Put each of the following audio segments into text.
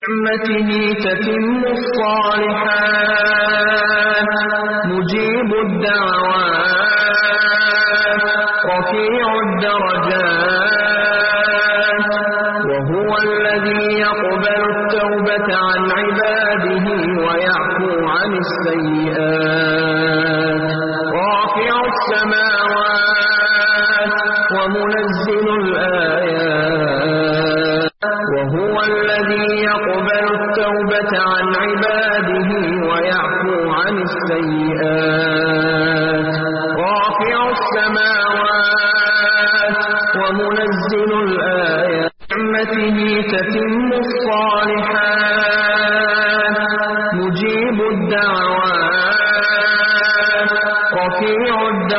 نعمته تتم الصالحات مجيب الدعوات رفيع الدرجات وهو الذي يقبل التوبة عن عباده ويعفو عن السيئات رافع السماوات ومنزل الآيات وهو الذي يقبل التوبة عن عباده ويعفو عن السيئات رافع السماوات ومنزل الآيات نعمته تتم الصالحات مجيب الدعوات رفيع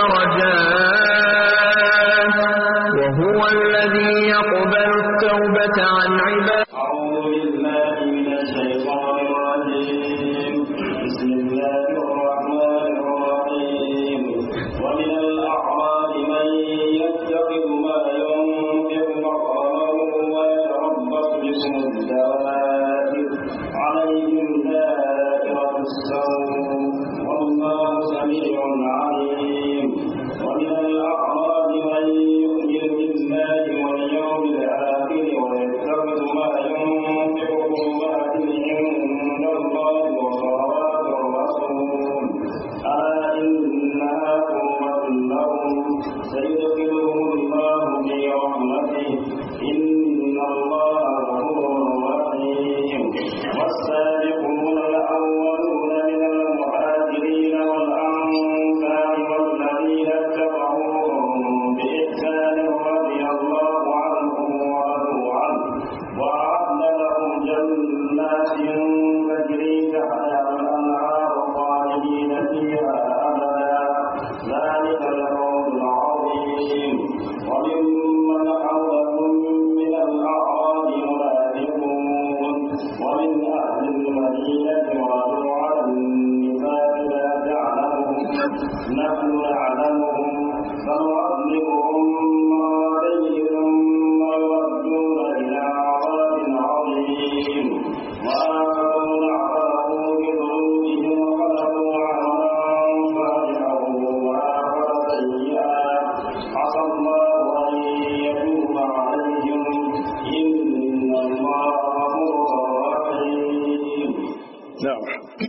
الدرجات وهو الذي يقبل التوبة عن عباده أعوذ بالله من الشيطان الرجيم بسم الله الرحمن الرحيم ومن الأعراب من يتخذ ما ينفق مقرما ويتربص بكم الدوائر عليهم دائرة السوء والله سميع عليم ومن الأعراب من يؤمن بالله واليوم الآخر ويتخذ ما ينفق قربات عند الله وصلوات الرسول ألا إنها قربة لهم سيدخلهم الله في رحمته إن الله غفور رحيم والسابقون الأولون من المهاجرين والأنصار والذين اتبعوهم بإحسان رضي الله عنهم ورضوا عنه وأعد لهم جنات تجري تحتها الأنهار خالدين فيها أبدا ذلك الفوز العظيم وممن حولكم من الأعراب منافقون ومن أهل المدينة وردوا على النفاق لا تعلمهم نحن نعلمهم سنعذبهم مرتين ثم يردون إلى عذاب عظيم وآخرون اعترفوا بذنوبهم وخلقوا عملا صالحا وآخر سيئا عسى الله أن يتوب عليهم إن الله غفور رحيم نعم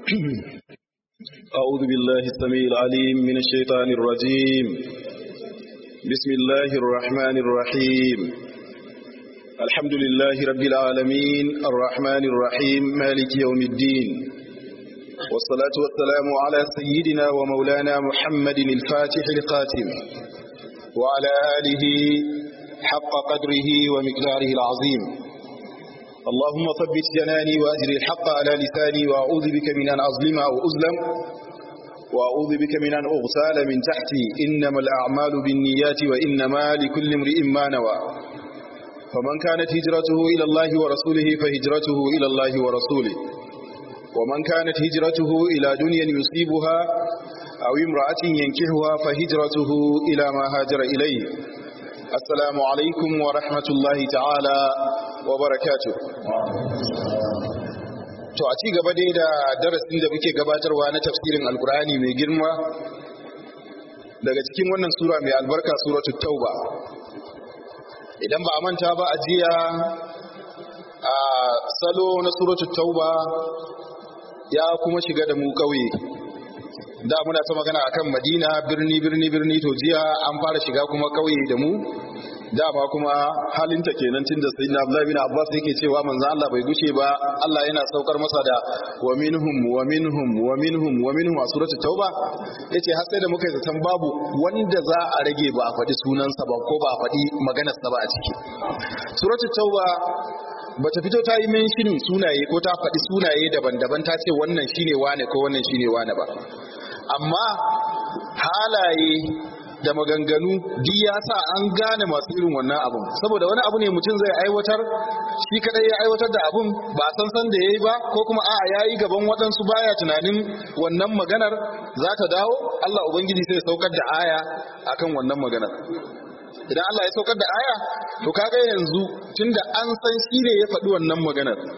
أعوذ بالله السميع العليم من الشيطان الرجيم بسم الله الرحمن الرحيم الحمد لله رب العالمين الرحمن الرحيم مالك يوم الدين والصلاة والسلام على سيدنا ومولانا محمد الفاتح القاتم وعلى آله حق قدره ومقداره العظيم اللهم ثبت جناني وأجري الحق على لساني وأعوذ بك من أن أظلم أو أظلم وأعوذ بك من أن أغتال من تحتي إنما الأعمال بالنيات وإنما لكل امرئ ما نوى فمن كانت هجرته إلى الله ورسوله فهجرته إلى الله ورسوله ومن كانت هجرته إلى دنيا يصيبها أو امرأة ينكحها فهجرته إلى ما هاجر إليه السلام عليكم ورحمة الله تعالى وبركاته to a ci gaba dai da darasin da muke gabatarwa na tafsirin alkur'ani mai girma daga cikin wannan sura mai albarka suratul tauba idan ba a manta ba a jiya a salo na suratul tauba ya kuma shiga da mu kauye da muna ta magana akan madina birni birni birni to jiya an fara shiga kuma kauye da mu dama kuma halinta kenan tun da sayyidina Abdullah bin Abbas yake cewa manzon Allah bai guce ba Allah yana saukar masa da wa minhum wa minhum wa minhum wa minhum a suratul tauba yace har sai da muka yi zaton babu wanda za a rage ba a faɗi sunansa ba ko ba a faɗi maganarsa ba a ciki suratul tauba bata fito ta yi menshinin sunaye ko ta faɗi sunaye daban-daban ta ce wannan shine wane ko wannan shine wane ba amma halaye da maganganu duk ya sa an gane masu irin wannan abun saboda wani abu ne mutum zai aiwatar shi kadai ya aiwatar da abun ba a san san da yayi ba ko kuma a'a yayi gaban waɗansu baya tunanin wannan maganar za ta dawo Allah ubangiji sai saukar da aya akan wannan maganar idan Allah ya saukar da aya to kaga yanzu tunda an san shi ne ya faɗi wannan maganar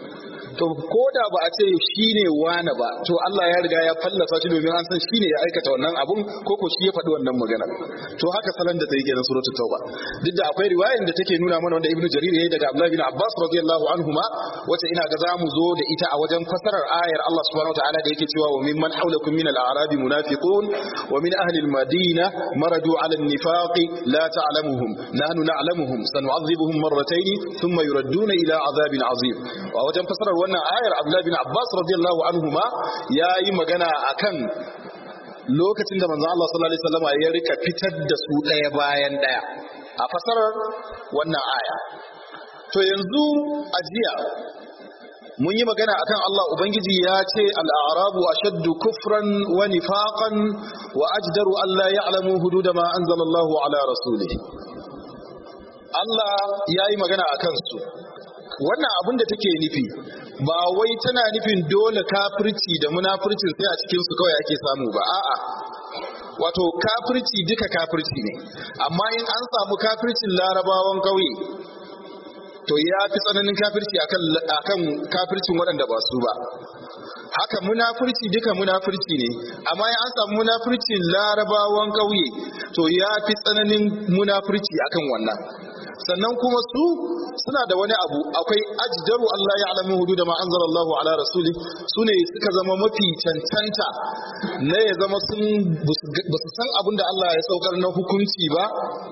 to ko da ba a ce shine wane ba to Allah ya riga ya fallasa shi domin an san shine ya aikata wannan abun ko ko shi ya faɗi wannan magana to haka salon da ta yi kenan suratul tauba duk da akwai riwayar da take nuna mana wanda ibnu jarir yayi daga abdullahi bin abbas radiyallahu anhuma wacce ina ga zamu zo da ita a wajen fasarar ayar Allah subhanahu wataala da yake cewa wa mimman hawlakum min al-a'rabi munafiqun wa min ahli al-madina maradu ala an-nifaq la ta'lamuhum nahnu na'lamuhum sanu'adhibuhum marratayn thumma yuradduna ila azabin azim a wajen fasarar wannan ayar abdullahi bin abbas radiyallahu anhuma yayi magana akan lokacin da manzo Allah sallallahu alaihi wasallam ya rika fitar da su ɗaya bayan ɗaya a fasarar wannan aya to yanzu ajiya mun yi magana akan Allah ubangiji ya ce al-a'rabu ashaddu kufran wa nifaqan wa ajdaru an la ya'lamu hudud ma anzala Allahu ala rasulihi Allah yayi magana akan su wannan abin da take nufi ba wai tana nufin dole kafirci da munafircin sai a cikin su kawai ake samu ba a'a wato kafirci duka kafirci ne amma in an samu kafircin larabawan kauye to ya fi tsananin kafirci akan akan kafircin waɗanda ba su ba haka munafurci duka munafurci ne amma in an samu munafurcin larabawan kauye to ya fi tsananin munafurci akan wannan sannan kuma su suna da wani abu akwai ajdaru Allah ya alamu hudu da ma'anzar Allah ala rasuli su ne suka zama mafi cancanta na ya zama sun ba su san abin da Allah ya saukar na hukunci ba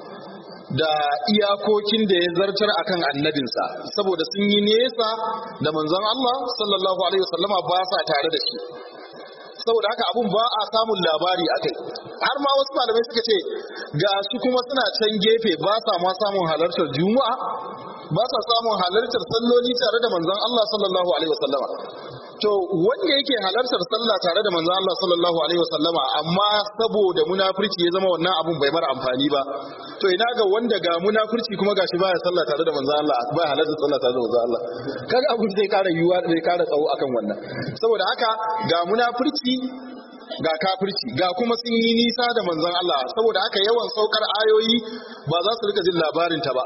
da iyakokin da ya zartar akan annabinsa saboda sun yi nesa da manzon Allah sallallahu alaihi wasallama ba sa tare da shi saboda haka abun ba a samun labari a kai har ma wasu malamai suka ce ga su kuma suna can gefe ba sa ma samun halartar juma'a ba sa samun halartar salloli tare da manzon Allah sallallahu alaihi wasallama to wanda yake halartar sallah tare da manzon Allah sallallahu alaihi wasallama amma saboda munafurci ya zama wannan abun bai mara amfani ba to ina ga wanda ga munafurci kuma gashi baya sallah tare da manzon Allah ba halartar sallah tare da manzon Allah kaga abun zai kara yiwuwa zai kara tsawo akan wannan saboda haka ga munafurci ga kafirci ga kuma sun yi nisa da manzon Allah saboda haka yawan saukar ayoyi ba za su rika jin labarin ta ba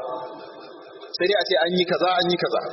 sai dai a ce an yi kaza an yi kaza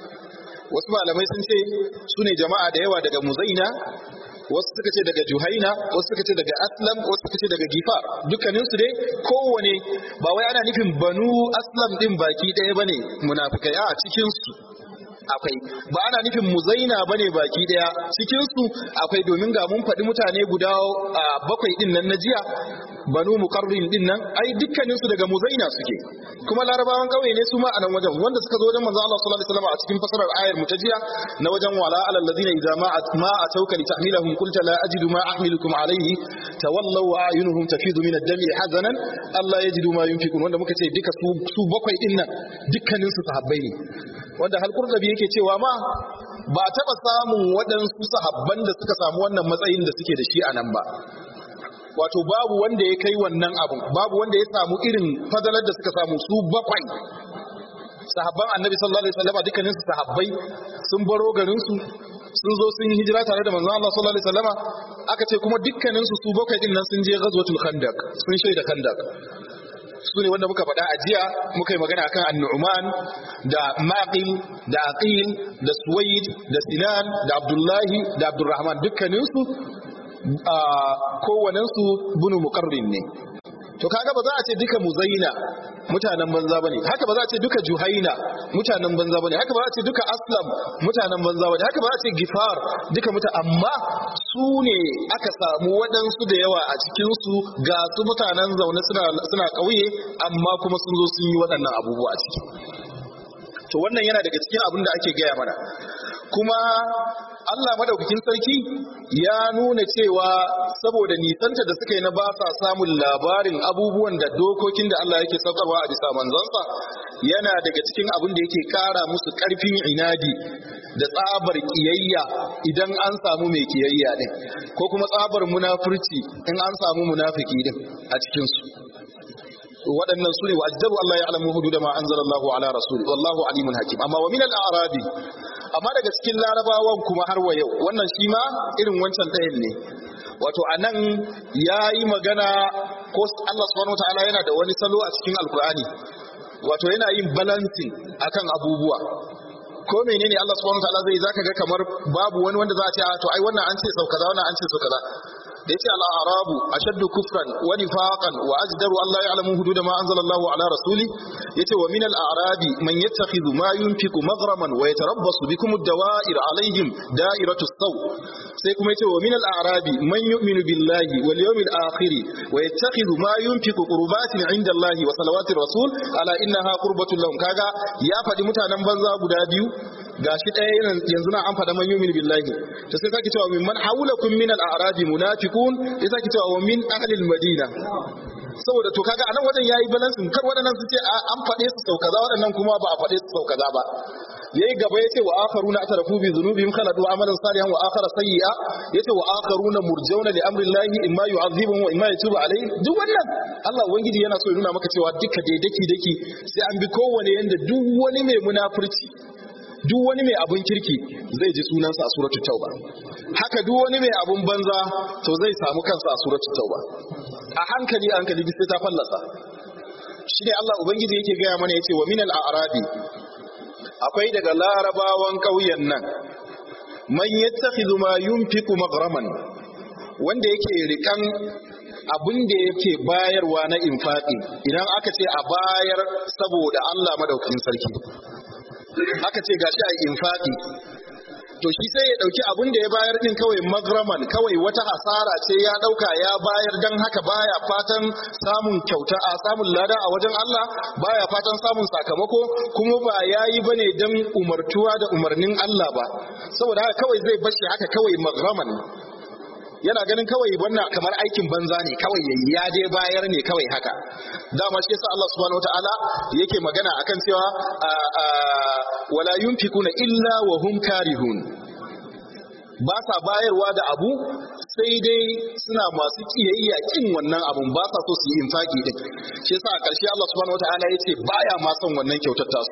wasu malamai sun ce su ne jama'a da yawa daga muzaina wasu suka ce daga juhaina wasu suka ce daga aslam wasu suka ce daga gifar dukkaninsu dai kowane ba wai ana nufin banu aslam din baki ɗaya bane munafikai a cikinsu akwai ba ana nufin muzaina bane baki daya cikin su akwai domin ga mun faɗi mutane guda bakwai din nan na jiya banu muqarrin din nan ai dukkanin su daga muzaina suke kuma larabawan kauye ne su ma a nan wajen wanda suka zo wajen manzo Allah sallallahu alaihi wasallam a cikin fasarar ayar mu ta jiya na wajen wala alal ladina idza ma ma atawka li tahmilahum qulta la ajidu ma ahmilukum alayhi tawallaw wa ayunuhum tafidu min ad-dami hazanan Allah yajidu ma yunfikun wanda muka ce duka su su bakwai din nan dukkanin su sahabbai ne wanda hal qurdabi yake cewa ma ba taɓa samun waɗansu sahabban da suka samu wannan matsayin da suke da shi a nan ba wato babu wanda ya kai wannan abun babu wanda ya samu irin fadalar da suka samu su bakwai sahabban annabi sallallahu alaihi wasallam dukkanin su sahabbai sun baro garin su sun zo sun yi hijira tare da manzon Allah sallallahu alaihi wasallam aka ce kuma dukkanin su su bakwai din nan sun je ghazwatul khandaq sun shaida khandaq su ne wanda muka faɗa a jiya muka yi magana akan annu'man da maqil da aqil da suwaid da sinan da abdullahi da abdurrahman dukkaninsu kowanensu bunu muqarrin ne to kaga ba za a ce duka muzaina mutanen banza bane haka ba za a ce duka juhaina mutanen banza bane haka ba za a ce duka aslam mutanen banza bane haka ba za a ce gifar duka muta amma su ne aka samu waɗansu da yawa a cikin su ga su mutanen zaune suna suna ƙauye amma kuma sun zo sun yi waɗannan abubuwa a ciki to wannan yana daga cikin abin da ake gaya mana kuma Allah madaukakin sarki ya nuna cewa saboda nisanta da suka yi na ba sa samun labarin abubuwan da dokokin da Allah yake saukarwa a bisa manzansa yana daga cikin abin da yake kara musu karfin inadi da tsabar kiyayya idan an samu mai kiyayya din ko kuma tsabar munafurci in an samu munafiki din a cikin su waɗannan su ne wa ajdaru Allah ya alamu hudu da ma anzala Allahu ala rasuli wallahu alimun hakim amma wa min al-a'rabi amma daga cikin larabawan kuma har wa yau wannan shi ma irin wancan ɗayan ne wato anan yayi magana ko Allah subhanahu wataala yana da wani salo a cikin alkur'ani wato yana yin balancing akan abubuwa ko menene Allah subhanahu wataala zai zaka ga kamar babu wani wanda za a ce a to ai wannan an ce sau kaza wannan an ce sau kaza da yace al arabu ashaddu kufran wa nifaqan wa ajdaru an la ya'lamu hudud ma anzala Allahu ala rasuli yace wa min al arabi man yattakhidhu ma yunfiqu maghraman wa yatarabbasu bikum ad-dawa'ir alaihim da'iratu saw sai kuma yace wa min al arabi man yu'minu billahi wal yawmil akhir wa yattakhidhu ma yunfiqu qurbatin 'inda Allahi wa salawati rasul ala innaha qurbatun lahum kaga ya faɗi mutanen banza guda biyu gashi ɗaya yanzu na an faɗa man yumin billahi to sai sake cewa min man haulakum min al-a'rabi munafiqun sai sake cewa wa min ahli al-madina saboda to kaga anan wajen yayi balansin kar waɗannan su ce an faɗe su sau kaza waɗannan kuma ba a faɗe su sau kaza ba yayi gaba yace wa akharuna atarafu bi dhunubihim khaladu amalan salihan wa akhara sayyi'a yace wa akharuna murjauna li amri llahi imma yu'adhibuhum wa imma yatubu alayhi duk wannan Allah ubangiji yana so ya nuna maka cewa duka dai daki daki sai an bi kowane yanda duk wani mai munafurci duk wani mai abun kirki zai ji sunansa a suratul tauba haka duk wani mai abun banza to zai samu kansa a suratul tauba a hankali a hankali sai ta fallasa shi ne Allah ubangiji yake gaya mana yace wa minal a'rabi akwai daga larabawan ƙauyen nan man yattakhidhu ma yunfiqu maghraman wanda yake rikan abin da yake bayarwa na infaqi idan aka ce a bayar saboda Allah madaukakin sarki aka ce gashi a infaqi to shi sai ya dauki abin da ya bayar din kawai magraman kawai wata hasara ce ya dauka ya bayar dan haka baya fatan samun kyauta a samun lada a wajen Allah baya fatan samun sakamako kuma ba yayi bane dan umartuwa da umarnin Allah ba saboda haka kawai zai bashi haka kawai magraman yana ganin kawai wannan kamar aikin banza ne kawai yayi ya dai bayar ne kawai haka dama shi yasa Allah subhanahu wataala yake magana akan cewa wala yunfikuna illa wa hum karihun ba sa bayarwa da abu sai dai suna masu kiyayya kin wannan abun ba sa so su yi infaki din shi yasa a ƙarshe Allah subhanahu wataala yace baya ma son wannan kyautar tasu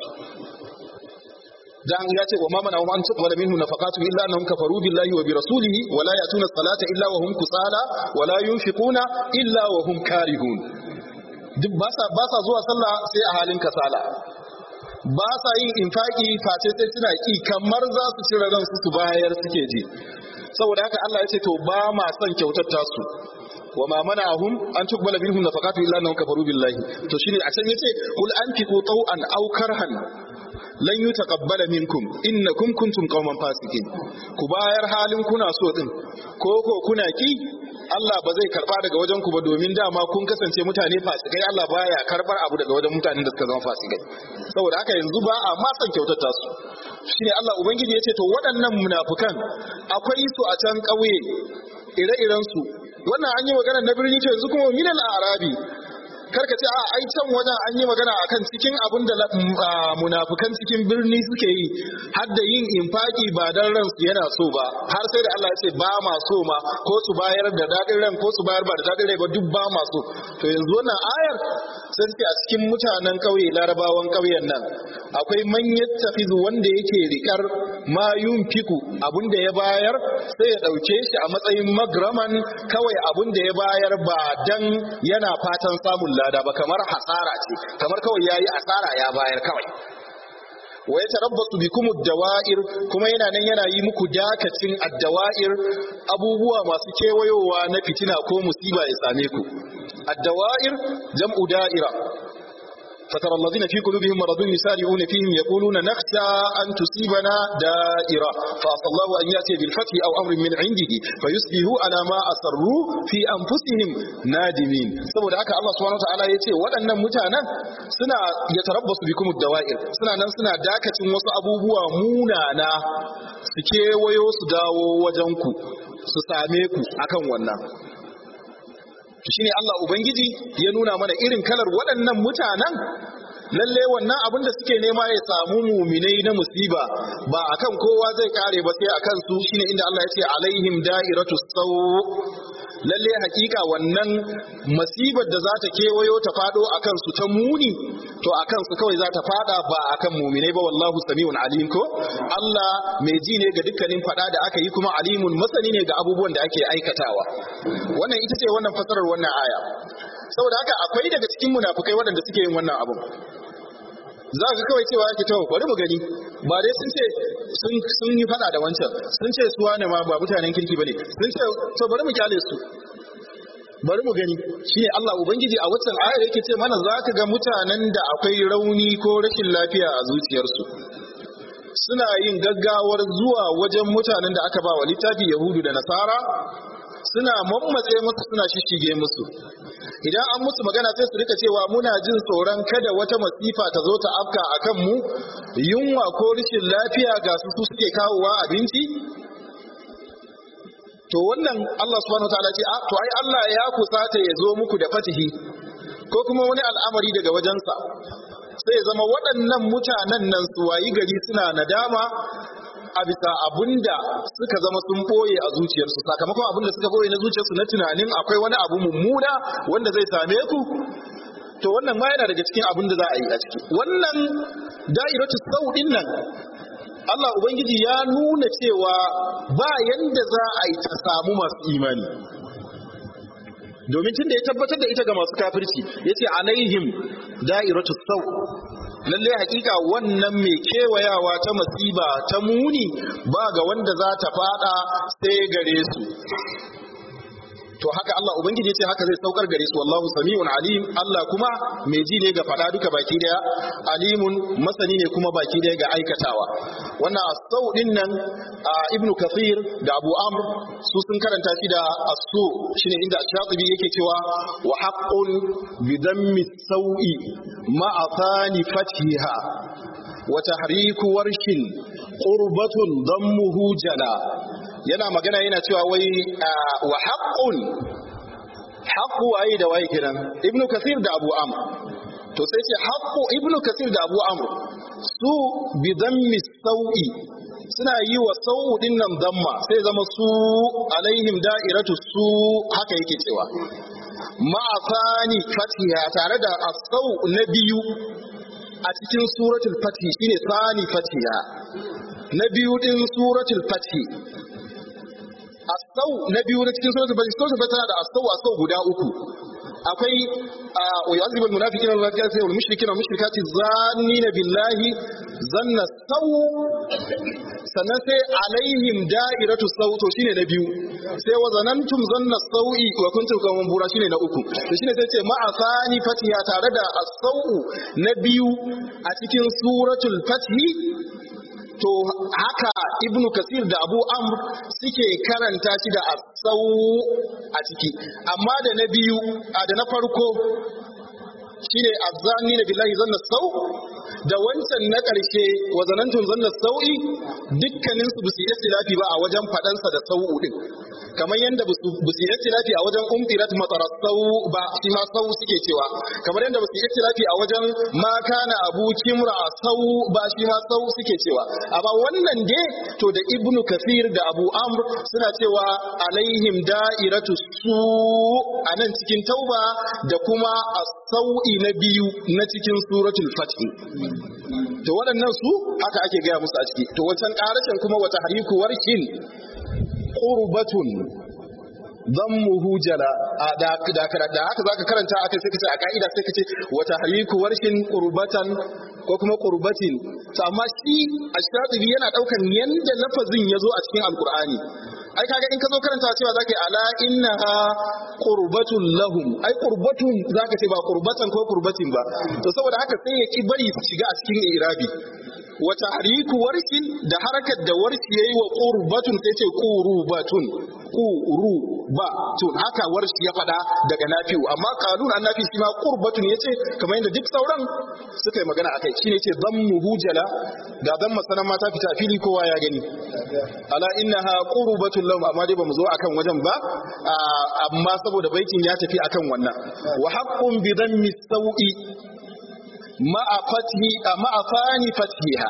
dan ya ce wa ma mana an tuqbala minhu nafaqatu illa annahum kafaru billahi wa bi rasulihi wa la yatuna salata illa wa hum kusala wa la yunfiquna illa wa hum karihun duk ba sa ba sa zuwa sallah sai a halin kasala ba sa yin infaki face sai suna ki kamar za su cire ransu su bayar suke ji saboda haka Allah ya ce to ba ma son kyautar tasu wa ma mana'ahum an tuqbala minhum nafaqatu illa annahum kafaru billahi to shine a can yace kul anfiqu taw'an aw karhan lan yi taqabbala minkum innakum kuntum qauman fasikin ku bayar halin kuna so din ko ko kuna ki Allah ba zai karba daga wajen ku ba domin dama kun kasance mutane fasikai Allah baya karbar abu daga wajen mutanen da suka zama fasikai saboda haka yanzu ba a ma san kyautata su shine Allah ubangiji ya ce to waɗannan munafukan akwai su a can ƙauye ire-iren su wannan an yi magana na birni to yanzu kuma minal arabi karka ce a ai can wajen an yi magana akan cikin abin da munafukan cikin birni suke yi har da yin infaki ba dan ransu yana so ba har sai da Allah ya ce ba ma so ma ko su bayar da dadin ran ko su bayar ba da dadin rai ba duk ba ma so to yanzu wannan ayar sai suke a cikin mutanen kauye larabawan kauyen nan akwai man yattakhidhu wanda yake rikar ma yunfiku abin da ya bayar sai ya dauke shi a matsayin magraman kawai abin da ya bayar ba dan yana fatan samun lada ba kamar hasara ce kamar kawai yayi asara ya bayar kawai wa ya tarabbasu bikum ad-dawa'ir kuma yana nan yana yi muku dakacin ad-dawa'ir abubuwa masu kewayowa na fitina ko musiba ya same ku ad-dawa'ir jam'u da'ira فترى الذين في قلوبهم مرض يسارعون فيهم يقولون نخشى أن تصيبنا دائرة فأصى الله أن يأتي بالفتح أو أمر من عنده فيصبحوا على ما أسروا في أنفسهم نادمين سبب haka Allah subhanahu wataala yace waɗannan mutanen suna yatarabbasu bikum ad-dawa'ir suna nan suna dakacin wasu abubuwa munana su kewayo su dawo wajen ku su same ku akan wannan shine Allah Ubangiji ya nuna mana irin kalar waɗannan mutanen lalle wannan abin da suke nema ya samu muminai na musiba ba akan kowa zai kare ba sai akan su shine inda Allah ya ce alaihim da'iratu saw lalle hakika wannan masibar da za ta kewayo ta fado akan su ta muni to akan su kawai za ta fada ba akan muminai ba wallahu samiun alim ko Allah mai ji ne ga dukkanin fada da aka yi kuma alimun masani ne ga abubuwan da ake aikatawa wannan ita ce wannan fasarar wannan aya saboda haka akwai daga cikin munafukai waɗanda suke yin wannan abun za ka kawai cewa yake tawo bari mu gani ba dai sun ce sun yi fada da wancan sun ce su wane ma ba mutanen kirki bane sun ce to bari mu kyale su bari mu gani shine Allah ubangiji a waccan ayar yake ce mana za ka ga mutanen da akwai rauni ko rashin lafiya a zuciyarsu suna yin gaggawar zuwa wajen mutanen da aka ba wa littafi yahudu da nasara suna mammatse musu suna shishige musu idan an musu magana sai su rika cewa muna jin tsoron kada wata masifa ta zo ta afka a kanmu yunwa ko rashin lafiya ga su su suke kawowa abinci to wannan Allah subhanahu wataala ce to ai Allah ya kusata ya zo muku da fatihi ko kuma wani al'amari daga wajensa sai ya zama waɗannan mutanen nan su wayi gari suna nadama a bisa abinda suka zama sun boye a zuciyarsu sakamakon abinda suka boye na zuciyarsu na tunanin akwai wani abu mummuna wanda zai same ku to wannan ma yana daga cikin abin da za a yi a ciki wannan da'iratu sauɗin nan Allah Ubangiji ya nuna cewa ba yanda za a yi ta samu masu imani domin tun da ya tabbatar da ita ga masu kafirci ya ce alaihim da'iratu sau lalle hakika wannan mai kewayawa ta masiba ta muni ba ga wanda za ta fada sai gare su to haka Allah ubangiji ce haka zai saukar gare su wallahu sami'un alim Allah kuma mai ji ne ga fada duka baki daya alimun masani ne kuma baki daya ga aikatawa wannan as-sau din nan ibnu kathir da abu amr su sun karanta shi da as-su shine inda shatibi yake cewa wa haqqun bi dammi sawi ma'a thani fathiha wa tahriku warshin qurbatun dammuhu jala yana magana yana cewa wai wa haqqun haqqu waye da waye kiran ibnu kathir da abu amr to sai ce haqqu ibnu kathir da abu amr su bi dammi sau'i suna yi wa sau'u din nan damma sai zama su alaihim da'iratu su haka yake cewa ma'afani fatiha tare da asau na biyu a cikin suratul fatih shine sani fatiha na biyu din suratul fatih asau na biyu na cikin suratul fatih suratul fatih tana da asau asau guda uku akwai wa yu'adhibu al-munafiqina wal munafiqati wal mushrikina wal mushrikati zannina billahi zanna sau sannan sai alaihim da'iratu sau to shine na biyu sai wa zanantum zanna sau'i wa kuntum qawman bura shine na uku to shine sai ce ma'a thani fatiha tare da as-sau na biyu a cikin suratul fathi to haka ibnu kasir da abu amr suke karanta shi da asau a ciki amma da na biyu a da na farko shine azzani na billahi zanna sau da wancan na ƙarshe wa zanantun zanna sau'i dukkanin su busu istilafi ba a wajen faɗansa da sau'u din kamar yadda busu istilafi a wajen umtirat matsarar sau ba shi ma sau suke cewa kamar yadda busu istilafi a wajen ma kana abu kimra sau ba shi ma sau suke cewa amma wannan dai to da ibnu kasir da abu amr suna cewa alaihim da'iratu su a nan cikin tauba da kuma a sau'i na biyu na cikin suratul fatih to waɗannan su haka ake gaya musu a ciki to wancan ƙarashin kuma wata hariku warkin qurbatun dammuhu jala da da da haka zaka karanta akai sai kace a ka'ida sai kace wata hariku warshin qurbatan ko kuma qurbatin to amma shi ash-shatibi yana daukan yanda lafazin yazo a cikin alqur'ani ai kaga in ka zo karanta cewa zaka yi ala innaha qurbatun lahum ai qurbatun zaka ce ba qurbatan ko qurbatin ba to saboda haka sai ya ki bari su shiga a cikin irabi wa tahriku warshin da harakar da warshi yayi wa qurbatun sai ce qurubatun qurubatun haka warshi ya fada daga nafi'u amma kanun annabi shi ma qurbatun yace kamar yadda duk sauran suka yi magana akai shine yace dammuhu jala ga dan masanan mata fita fili kowa ya gani ala innaha qurbatun lahum amma dai bamu zo akan wajen ba amma saboda baitin ya tafi akan wannan wa haqqun bi dhammi sawi ma'a fathi ma'a fani fathiha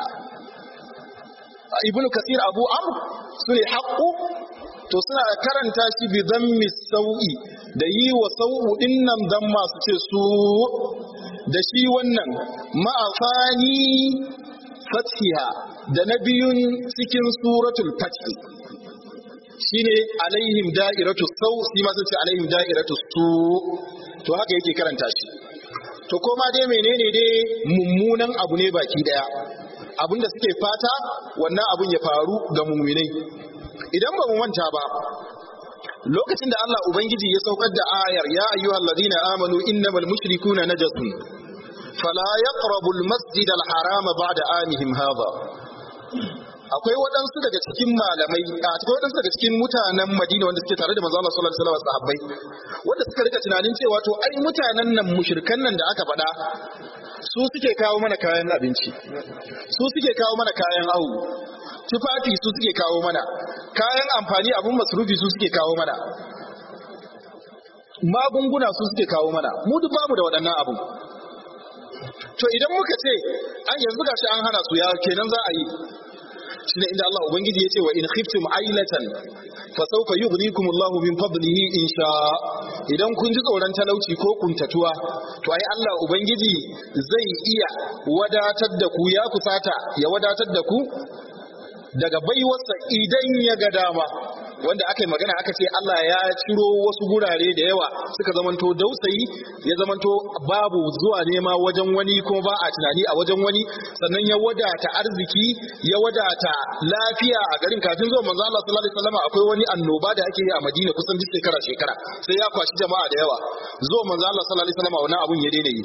ibn kasir abu amr sune haqqu to suna karanta shi bi dhammi sawi da yi wa sawu dinnan dan masu ce su da shi wannan ma'a fani fathiha da na biyun cikin suratul fathi shine alaihim da'iratu sau shi ma sun ce alaihim da'iratu su to haka yake karanta shi to koma dai menene dai mummunan abu ne baki daya abin da suke fata wannan abin ya faru ga muminai idan ba mu manta ba lokacin da Allah ubangiji ya saukar da ayar ya ayyuhal ladina amanu innamal mushrikuna najasun fala yaqrabu al-masjid al-haram ba'da amihim hadha akwai waɗansu daga cikin malamai a akwai waɗansu daga cikin mutanen Madina wanda suke tare da manzo Allah sallallahu alaihi wasallam sahabbai wanda suka rika tunanin cewa to ai mutanen nan mushrikan nan da aka faɗa su suke kawo mana kayan abinci su suke kawo mana kayan awu tufafi su suke kawo mana kayan amfani abun masrufi su suke kawo mana magunguna su suke kawo mana mu duk bamu da waɗannan abun to idan muka ce an yanzu gashi an hana su ya kenan za a yi shine inda Allah ubangiji ya ce wa in khiftum ailatan fa sawfa yughnikum Allah min fadlihi in sha idan kun ji tsoron talauci ko kuntatuwa to ai Allah ubangiji zai iya wadatar da ku ya kusata ya wadatar da ku daga baiwarsa idan ya ga dama wanda aka yi magana aka ce Allah ya ciro wasu gurare da yawa suka zamanto dausayi ya zamanto babu zuwa nema wajen wani kuma ba a tunani a wajen wani sannan ya wadata arziki ya wadata lafiya a garin kafin zuwa manzo Allah sallallahu alaihi wasallam akwai wani annoba da ake yi a Madina kusan duk shekara shekara sai ya kwashi jama'a da yawa zuwa manzo Allah sallallahu alaihi wasallam wannan abun ya daina yi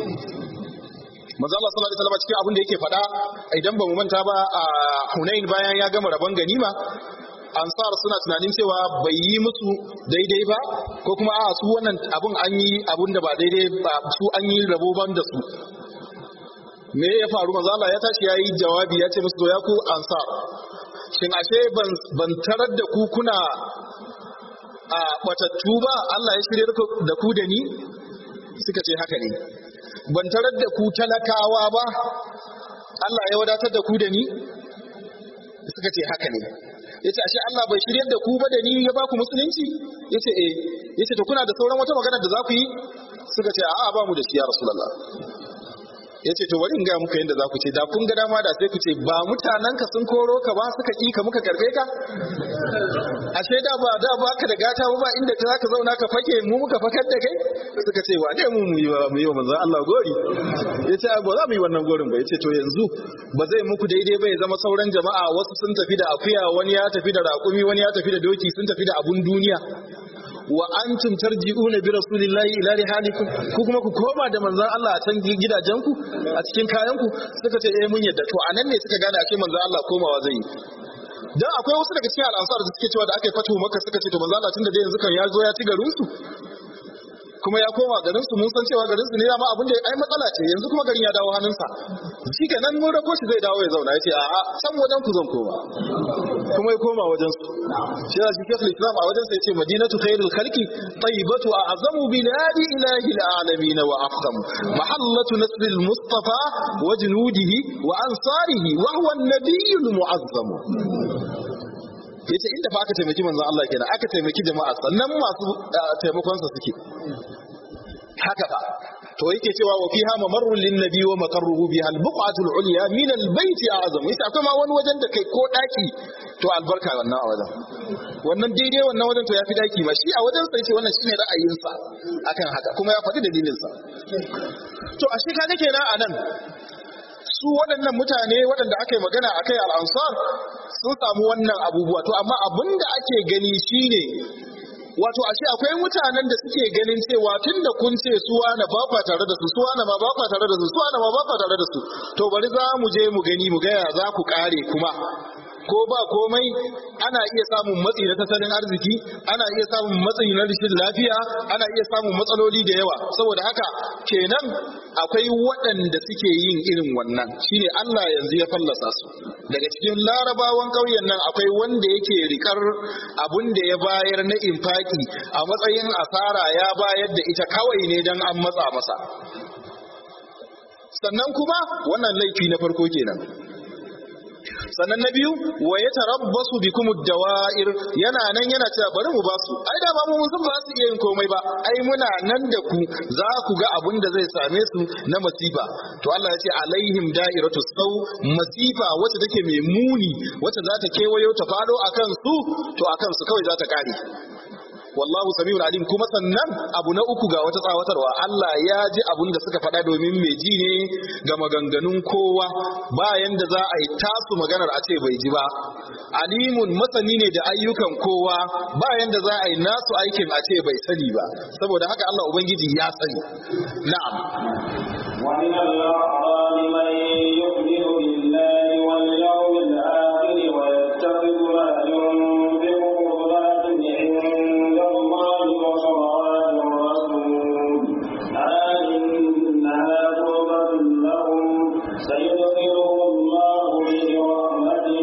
manzo Allah sallallahu alaihi wasallam cikin abin da yake faɗa idan ba mu manta ba a Hunain bayan ya gama rabon ganima ansar suna tunanin cewa bai yi musu daidai ba ko kuma a su wannan abun an yi abun da ba daidai ba su an yi rabo ban da su me ya faru manzo Allah ya tashi yayi jawabi ya ce musu ya ku ansar shin ashe ban ban tarar da ku kuna a batattu ba Allah ya shirye da ku da ni suka ce haka ne ban tarar da ku talakawa ba Allah ya wadatar da ku da ni suka ce haka ne yace ashe Allah bai shiryar da ku ba da ni ya ba ku musulunci yace eh yace to kuna da sauran wata magana da za ku yi suka ce a'a ba mu da shi ya rasulullah yace to bari in ga muka yanda za ku ce da kun ga dama da sai ku ce ba mutanen ka sun koro ka ba suka ki ka muka karbe ka ashe da ba da ba ka da gata ba inda ka zaka zauna ka fake mu muka fakar da kai suka ce wa ne mu mu yi wa mu yi wa manzon Allah gori yace ba za mu yi wannan gorin ba yace to yanzu ba zai muku daidai ba ya zama sauran jama'a wasu sun tafi da akuya wani ya tafi da raƙumi wani ya tafi da doki sun tafi da abun duniya wa antum tarji'una bi rasulillahi ila rihalikum ku kuma ku koma da manzon Allah a can gidajenku a cikin kayanku suka ce eh mun yadda to anan ne suka gane ake manzon Allah komawa zai yi dan akwai wasu daga cikin al'ansar da suke cewa da aka yi fatu maka suka ce to manzon Allah tunda dai yanzu kan ya zo ya ci garin su kuma ya koma garin su mun san cewa garin su ne dama abin da ai matsala ce yanzu kuma garin ya dawo hannunsa shi kenan mun rako shi zai dawo ya zauna ya ce a'a san wajen ku zan koma kuma ya koma wajen su shi ya shi shekul islam a wajen sai ce madinatu khairul khalqi tayyibatu a'zamu biladi ilahi alamin wa afdam mahallatu nasril mustafa wa junudihi wa ansarihi wa huwa an-nabiyyul mu'azzam yace inda fa aka taimaki manzon Allah kenan aka taimaki jama'a sannan masu taimakon sa suke haka fa to yake cewa wa fiha mamarrun lin nabi wa maqarruhu biha al-buq'atu al-ulya min al-bayt a'zam yace akwai ma wani wajen da kai ko daki to albarka wannan a wajen wannan daidai wannan wajen to yafi daki ma shi a wajen sai ce wannan shine ra'ayinsa akan haka kuma ya faɗi dalilin sa to ashe kaga kenan anan su waɗannan mutane waɗanda aka yi magana a kai al'ansar sun samu wannan abubuwa to amma abin da ake gani shine wato ashe akwai mutanen da suke ganin cewa tun da kun ce suwa na ba kwa tare da su suwa na ma ba kwa tare da su suwa na ma ba kwa tare da su to bari za mu je mu gani mu gaya za ku kare kuma ko ba komai ana iya samun matsi na tattalin arziki ana iya samun matsi na rashin lafiya ana iya samun matsaloli da yawa saboda haka kenan akwai waɗanda suke yin irin wannan shine Allah yanzu ya fallasa su daga cikin larabawan ƙauyen nan akwai wanda yake rikar abun da ya bayar na infaki a matsayin asara ya bayar da ita kawai ne don an matsa masa sannan kuma wannan laifi na farko kenan sannan na biyu wa ya tarabbasu bikum dawa'ir yana nan yana cewa bari mu basu ai da ba mu sun ba su iya yin komai ba ai muna nan da ku za ku ga abin da zai same su na masifa to Allah ya ce alaihim da'iratu sau masifa wacce take mai muni wacce za ta kewayo ta fado akan su to akan su kawai za ta kare wallahu samiul alim kuma sannan abu na uku ga wata tsawatarwa Allah ya ji abun da suka faɗa domin mai ji ne ga maganganun kowa bayan da za a yi tasu maganar a ce bai ji ba alimun masani ne da ayyukan kowa bayan da za a yi nasu aikin a ce bai sani ba saboda haka Allah ubangiji ya sani na'am ومن الأعراب من يؤمن بالله واليوم الآخر ويتخذ ما ينفق قربات عند الله وصلوات الرسول ألا إنها قربة لهم سيدخلهم الله برحمته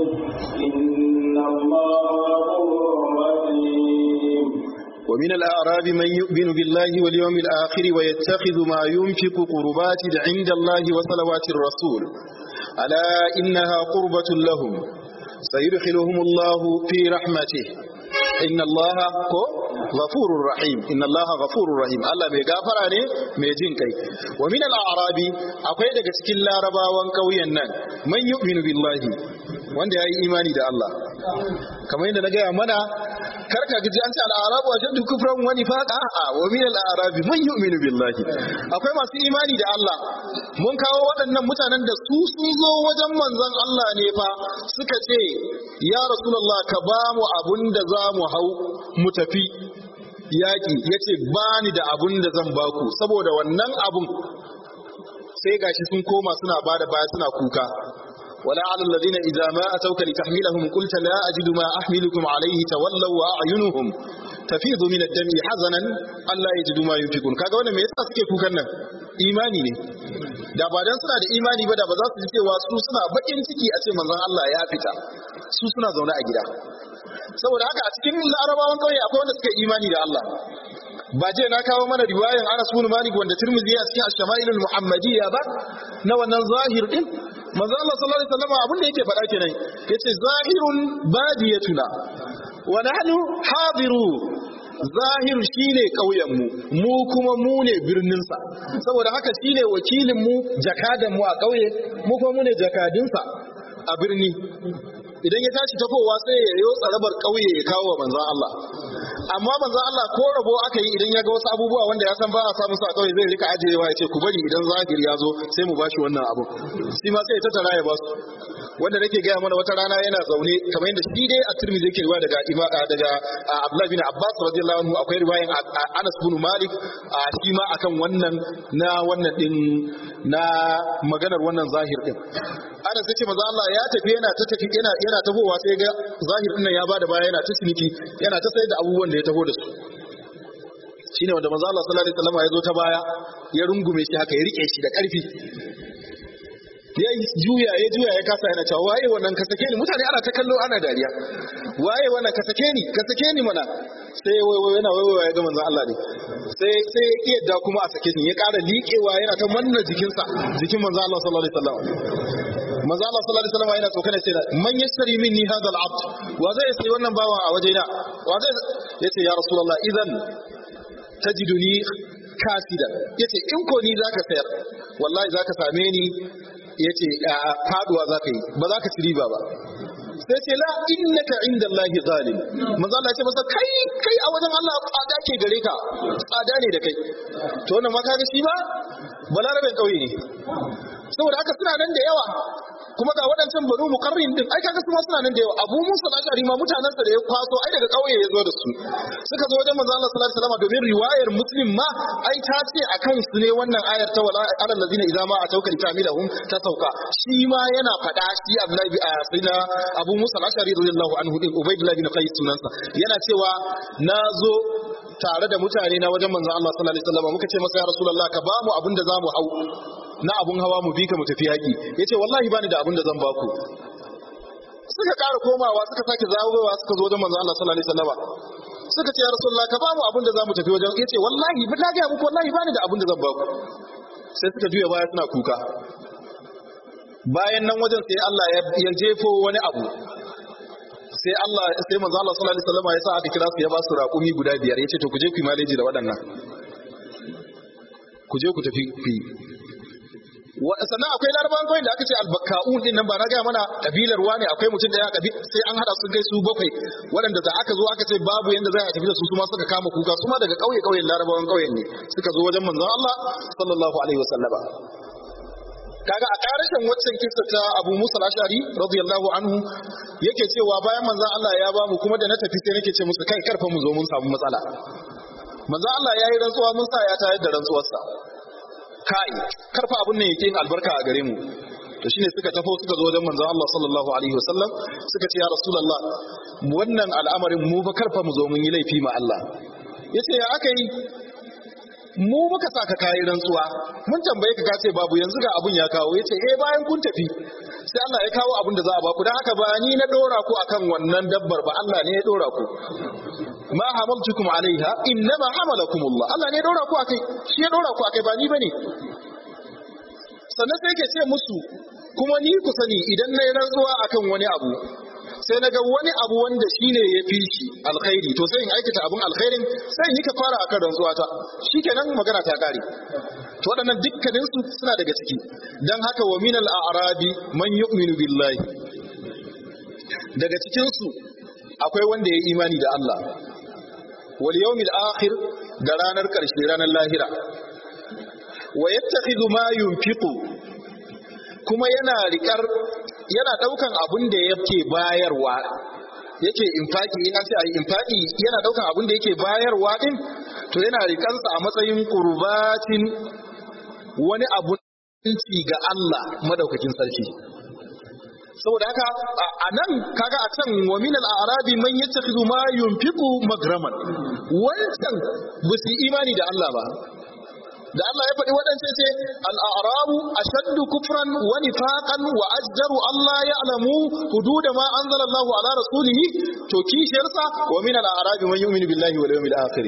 إن الله غفور رحيم ومن الأعراب من يؤمن بالله واليوم الآخر ويتخذ ما ينفق قربات عند الله وصلوات الرسول ألا إنها قربة لهم سيدخلهم الله في رحمته إن الله غفور رحيم إن الله غفور رحيم الله mai gafara ne mai jin kai wa min al-a'rabi akwai daga cikin larabawan kauyen nan man yu'minu billahi wanda yayi imani da Allah kamar yadda na gaya mana karka gaji an ce al'arabu a shaddu kufran wani faƙa a wa min al'arabi man yu'minu billahi akwai masu imani da Allah mun kawo waɗannan mutanen da su sun zo wajen manzon Allah ne fa suka ce ya rasulullah ka ba mu abun da za mu hau mu tafi yaƙi ya ce ba ni da abun da zan baku saboda wannan abun sai gashi sun koma suna bada baya suna kuka ولا على الذين إذا ما أتوك لتحملهم قلت لا أجد ما أحملكم عليه تولوا وأعينهم تفيض من الدم حزنا ألا يجدوا ما ينفقون kaga wannan me yasa suke kukan nan imani ne da ba dan suna da imani ba da ba za su ji cewa su suna bakin ciki a ce manzon Allah ya fita su suna zaune a gida saboda haka a cikin larabawan kauye akwai wanda suka imani da Allah ba je na kawo mana riwayan Anas bin Malik wanda Tirmidhi ya cikin Ash-Shama'il al-Muhammadiyya ba na wannan zahir din manzo Allah sallallahu alaihi wasallam abin da yake faɗa kenan yace zahirun badiyatuna wa nahnu hadiru zahir shine kauyen mu mu kuma mu ne birnin sa saboda haka shine wakilin mu jakadan mu a kauye mu kuma mu ne jakadin sa a birni idan ya tashi tafowa sai ya yi tsarabar kauye ya kawo wa manzon Allah amma manzon Allah ko rabo aka yi idan ya ga wasu abubuwa wanda ya san ba a samu su a kauye zai rika ajiyewa ya ce ku bari idan zahir ya zo sai mu bashi wannan abu shi ma sai ya tattara ya basu wanda nake gaya mana wata rana yana zaune kamar yadda shi dai a Tirmidhi yake riwaya daga daga Abdullah bin Abbas radiyallahu anhu akwai riwayan Anas bin Malik shi ma akan wannan na wannan din na maganar wannan zahir din Anas yace manzo Allah ya tafi yana ta tafi yana yana tafowa sai ga zahir din nan ya bada baya yana ta ciniki yana ta sayar da abubuwan da ya taho da su shine wanda manzo Allah sallallahu alaihi wasallam ya zo ta baya ya rungume shi haka ya rike shi da karfi ya juya ya juya ya kasa yana cewa waye wannan ka sake ni mutane ana ta kallo ana dariya waye wannan ka sake ni ka sake ni mana sai wai yana wai ya ga manzon Allah ne sai sai ya yadda kuma a sake ni ya ƙara liƙewa yana ta manna jikinsa jikin manzon Allah sallallahu alaihi wasallam manzo Allah sallallahu alaihi wasallam yana tsokana sai man yashtari minni hadha al-abd wa zai sai wannan bawan a wajena wa zai yace ya rasulullah idan tajiduni kasidan yace in ko ni zaka sayar wallahi zaka same ni yace faduwa zaka yi ba zaka ci riba ba sai ce la innaka inda Allahi zalim manzo Allah ya ce masa kai kai a wajen Allah tsada ke gare ka tsada ne da kai to wannan ma kaga shi ba balarabin kauye ne saboda haka suna nan da yawa kuma ga waɗancan banu muqarrin din ai kaga kuma suna nan da yawa Abu Musa al-Ash'ari ma mutanen sa da ya kwaso ai daga kauye ya zo da su suka zo wajen manzo Allah sallallahu alaihi wasallam domin riwayar Muslim ma ai ta ce akan su ne wannan ayar ta wala alal ladina idza ma atauka litamilahum ta sauka shi ma yana faɗa shi Abdullahi bi sayyidina Abu Musa al-Ash'ari radiyallahu anhu din Ubaydullah bin Qais sunansa yana cewa nazo tare da mutane na wajen manzo Allah sallallahu alaihi wasallam muka ce masa ya rasulullah ka ba mu abin da zamu hau na abun hawa mu bi ka mu tafi yaki yace wallahi bani da abin da zan baku suka ƙara komawa suka sake zawowa suka zo wajen manzo Allah sallallahu alaihi wasallam suka ce ya rasulullah ka ba mu abin da zamu tafi wajen yace wallahi ba na ga muku wallahi bani da abin da zan baku sai suka juya baya suna kuka bayan nan wajen sai Allah ya jefo wani abu sai Allah sai manzo Allah sallallahu alaihi wasallam ya sa aka kira su ya ba su raƙumi guda biyar yace to ku je ku yi maleji da waɗannan ku je ku tafi ku yi sannan akwai larabawan kawai da aka ce albaka'un din nan ba na gaya mana kabilar ne akwai mutum da ya kabi sai an hada sun kai su bakwai waɗanda da aka zo aka ce babu yanda za a tafi da su su ma suka kama kuka su ma daga kauye kauyen larabawan kauyen ne suka zo wajen manzon Allah sallallahu alaihi wasallama kaga a karashin waccan kissa ta Abu Musa al-Ash'ari radiyallahu anhu yake cewa bayan manzon Allah ya ba mu kuma da na tafi sai nake ce musu kai karfa mu zo mun samu matsala manzon Allah ya yi rantsuwa mun sa ya tayar da rantsuwarsa kai karfa abun nan yake yin albarka a gare mu to shine suka tafo suka zo wajen manzon Allah sallallahu alaihi wasallam suka ce ya rasulullah wannan al'amarin mu fa karfa mu zo mun yi laifi ma Allah yace ya aka yi mu muka sa ka kayi rantsuwa mun tambaye ka kace babu yanzu ga abun ya kawo yace eh bayan kun tafi sai Allah ya kawo abun da za a baku dan haka ba ni na dora ku akan wannan dabbar ba Allah ne ya dora ku ma hamaltukum alaiha innama hamalakumullah Allah ne ya dora ku akai shi ya dora ku akai ba ni bane sannan sai ke ce musu kuma ni ku sani idan na yi rantsuwa akan wani abu sai na ga wani abu wanda shi ne ya fi shi alkhairi to sai in aikata abin alkhairin sai in yi kafara akan rantsuwa ta shikenan magana ta kare to waɗannan dukkanin su suna daga ciki dan haka wa min al-a'rabi man yu'minu billahi daga cikin su akwai wanda ya imani da Allah wal yawmil akhir da ranar karshe ranar lahira wa yattakhidhu ma yunfiqu kuma yana rikar yana daukan abun da yake bayarwa yake infaki in an ce ayi infaki yana daukan abun da yake bayarwa din to yana rikansa a matsayin qurbatin wani abun ci ga Allah madaukakin sarki saboda haka a nan kaga a can wa min al-a'rabi man yattakhidhu ma yunfiqu magraman wancan ba su imani da Allah ba da Allah ya faɗi waɗance ce al'arabu a shaddu kufran wa nifaqan wa ajdaru Allah ya alamu hududa ma anzala Allahu ala rasulihi to kishiyarsa wa min al'arabi man yu'minu billahi wal yawmil akhir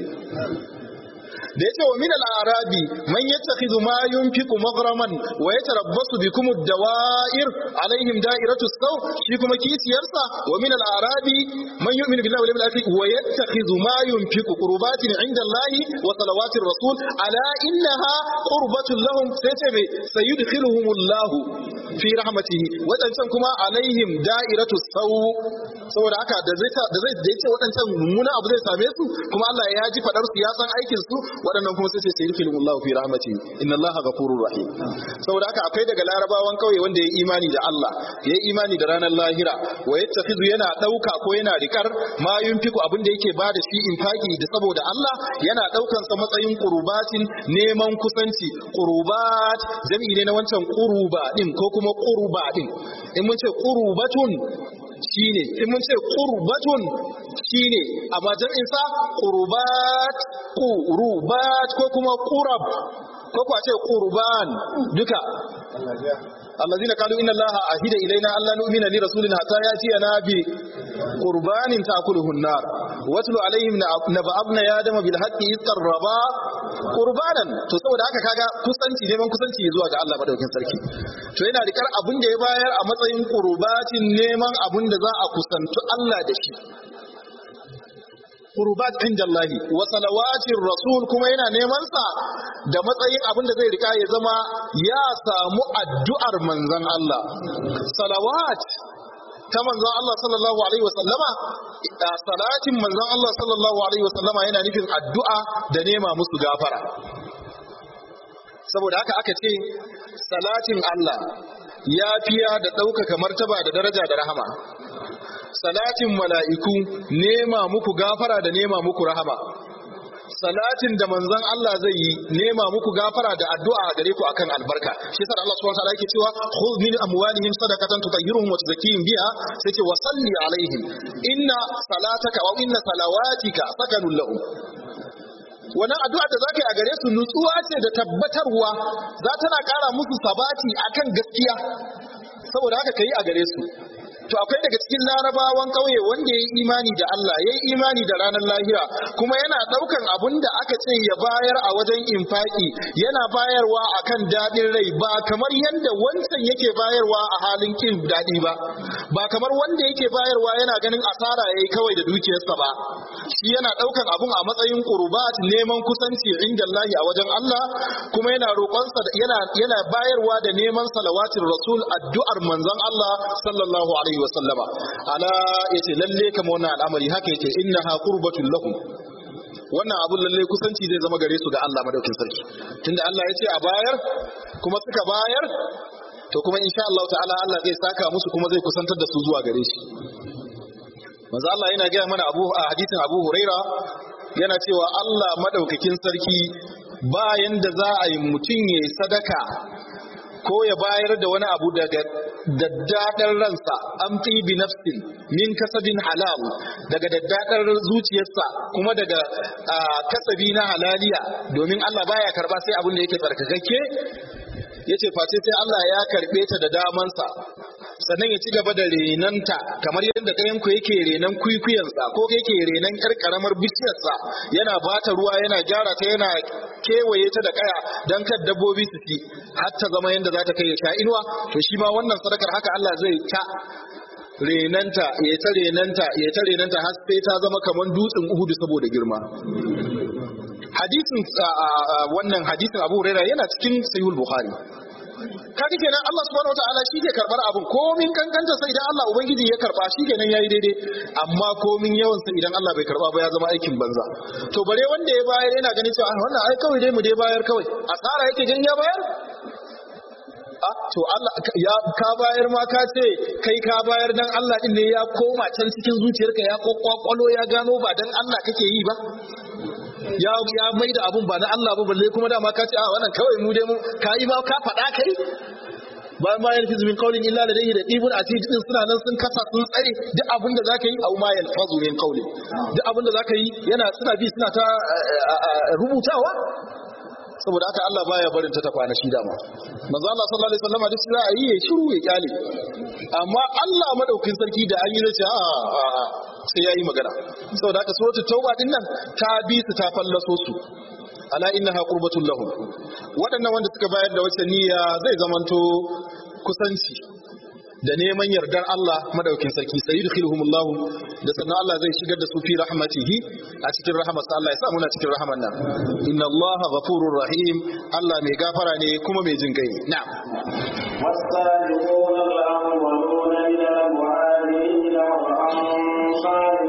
da yace wa min al-arabi man yattakhidhu ma yunfiqu maghraman wa yatarabbasu bikum ad-dawa'ir alaihim da'iratu saw shi kuma kisiyarsa wa min al-arabi man yu'minu billahi wal yawmil akhir wa yattakhidhu ma yunfiqu qurbatin 'inda Allah wa salawatir rasul ala innaha qurbatun lahum sai ce me sayudkhiluhum Allah fi rahmatihi wadancan kuma alaihim da'iratu saw saboda haka da zai da zai da yace wadancan mummuna abu zai same su kuma Allah ya ji fadar su ya san aikin su waɗannan kuma sai sai yirkilu Allah fi rahmati inna Allah ghafurur rahim saboda haka akwai daga larabawan kauye wanda ya imani da Allah ya imani da ranar lahira wa yattakhidhu yana dauka ko yana rikar ma yunfiku abin da yake bada shi infaki da saboda Allah yana daukan sa matsayin qurbatin neman kusanci qurbat jami'i ne na wancan quruba din ko kuma qurba din in mun ce qurbatun shine in mun ce qurbatun shine amma jam'in sa qurbat qurubat ko kuma qurab ko kuwa ce qurban duka الذين قالوا إن الله أهد إلينا ألا نؤمن لرسول حتى يأتينا بقربان تأكله النار واتل عليهم نبأ ابن آدم بالحق إذ قربا قربانا to saboda haka kaga kusanci neman kusanci zuwa ga Allah madaukakin sarki to yana rikar abin da ya bayar a matsayin qurbatin neman abin da za a kusantu Allah da shi qurbat inda Allah wa salawatir rasul kuma yana neman sa da matsayin abin da zai rika ya zama ya samu addu'ar manzon Allah salawat ta manzon Allah sallallahu alaihi wa sallama salatin manzon Allah sallallahu alaihi wa sallama yana nufin addu'a da nema musu gafara saboda haka aka ce salatin Allah ya fiya da ɗaukaka martaba da daraja da rahama salatin mala'iku nema muku gafara da nema muku rahama salatin da manzon Allah zai yi nema muku gafara da addu'a a gare ku akan albarka shi yasa Allah subhanahu wa ta'ala yake cewa khudh min amwalihim sadaqatan tutahhiruhum wa tuzakkihim biha sai ce wa salli alaihim inna salataka wa inna salawatika sakanun lahum wannan addu'a da zaka yi a gare su nutsuwa ce da tabbatarwa za tana ƙara musu sabati akan gaskiya saboda haka kai a gare su to akwai daga cikin larabawan ƙauye wanda ya yi imani da Allah ya yi imani da ranar lahira kuma yana ɗaukan abun da aka ce ya bayar a wajen infaki yana bayarwa akan daɗin rai ba kamar yadda wancan yake bayarwa a halin kin daɗi ba ba kamar wanda yake bayarwa yana ganin asara yayi kawai da dukiyarsa ba shi yana ɗaukan abun a matsayin qurbat neman kusanci inda Allah a wajen Allah kuma yana roƙonsa yana yana bayarwa da neman salawatin rasul addu'ar manzon Allah sallallahu alaihi wa sallama ala yace lalle kamar wannan al'amari haka yake innaha qurbatul lakum wannan abun lalle kusanci zai zama gare su ga Allah madaukin sarki tunda Allah ya ce a bayar kuma suka bayar to kuma insha Allah ta'ala Allah zai saka musu kuma zai kusantar da su zuwa gare shi manzo Allah yana gaya mana abu a hadisin Abu Huraira yana cewa Allah madaukakin sarki bayan da za a yi mutum ya yi sadaka ko ya bayar da wani abu daga daddaɗar ransa an fi bi nafsin min kasabin halal daga daddaɗar zuciyarsa kuma daga kasabi na halaliya domin Allah baya karba sai abin da yake tsarkakakke yace face sai Allah ya karbe ta da damansa sannan ya ci gaba da renanta kamar yadda ɗayan ku yake renan kwikwiyansa ko yake renan ƴar karamar bishiyarsa yana bata ruwa yana gyara ta yana kewaye ta da kaya don kar dabbobi su ci har ta zama yadda za ta kai ya sha inuwa to shi ma wannan sadakar haka Allah zai ta renanta ya ta renanta ya ta renanta har sai ta zama kamar dutsen Uhudu saboda girma hadisin wannan hadisin Abu Hurairah yana cikin Sahih Bukhari kaga kenan Allah subhanahu wataala shi ke karbar abin komin kankanta sai idan Allah ubangiji ya karba shi kenan yayi daidai amma komin yawan sa idan Allah bai karba ba ya zama aikin banza to bare wanda ya bayar yana ganin cewa wannan ai kawai dai mu dai bayar kawai asara yake gan ya bayar a to Allah ya ka bayar ma ka ce kai ka bayar dan Allah din ne ya koma can cikin zuciyarka ya kokkwalo ya gano ba dan Allah kake yi ba ya ya mai da abun ba na Allah ba balle kuma dama ka ce a wannan kawai mu dai mu kai ma ka faɗa kai bayan ma yalfizu min qawlin illa ladayhi raqibun atid din suna nan sun kasa sun tsare duk abin da zaka yi au ma yalfazu min qawlin duk abin da zaka yi yana suna bi suna ta rubutawa saboda haka Allah baya barin ta tafa na shi dama manzo Allah sallallahu alaihi wasallam duk za a yi ya shiru ya kyale amma Allah madaukin sarki da an yi zai ce a a sai yayi magana saboda haka suratul tauba din nan ta bi su ta fallaso su ala innaha qurbatul lahum waɗannan wanda suka bayar da wacce niyya zai zamanto kusanci da neman yardar Allah madaukin sarki sai yudkhiluhumullahu da sannan Allah zai shigar da su fi rahmatihi a cikin rahmatsa Allah ya sa muna cikin rahman nan inna Allah ghafurur rahim Allah mai gafara ne kuma mai jin kai na'am والسابقون الأولون من المهاجرين والأنصار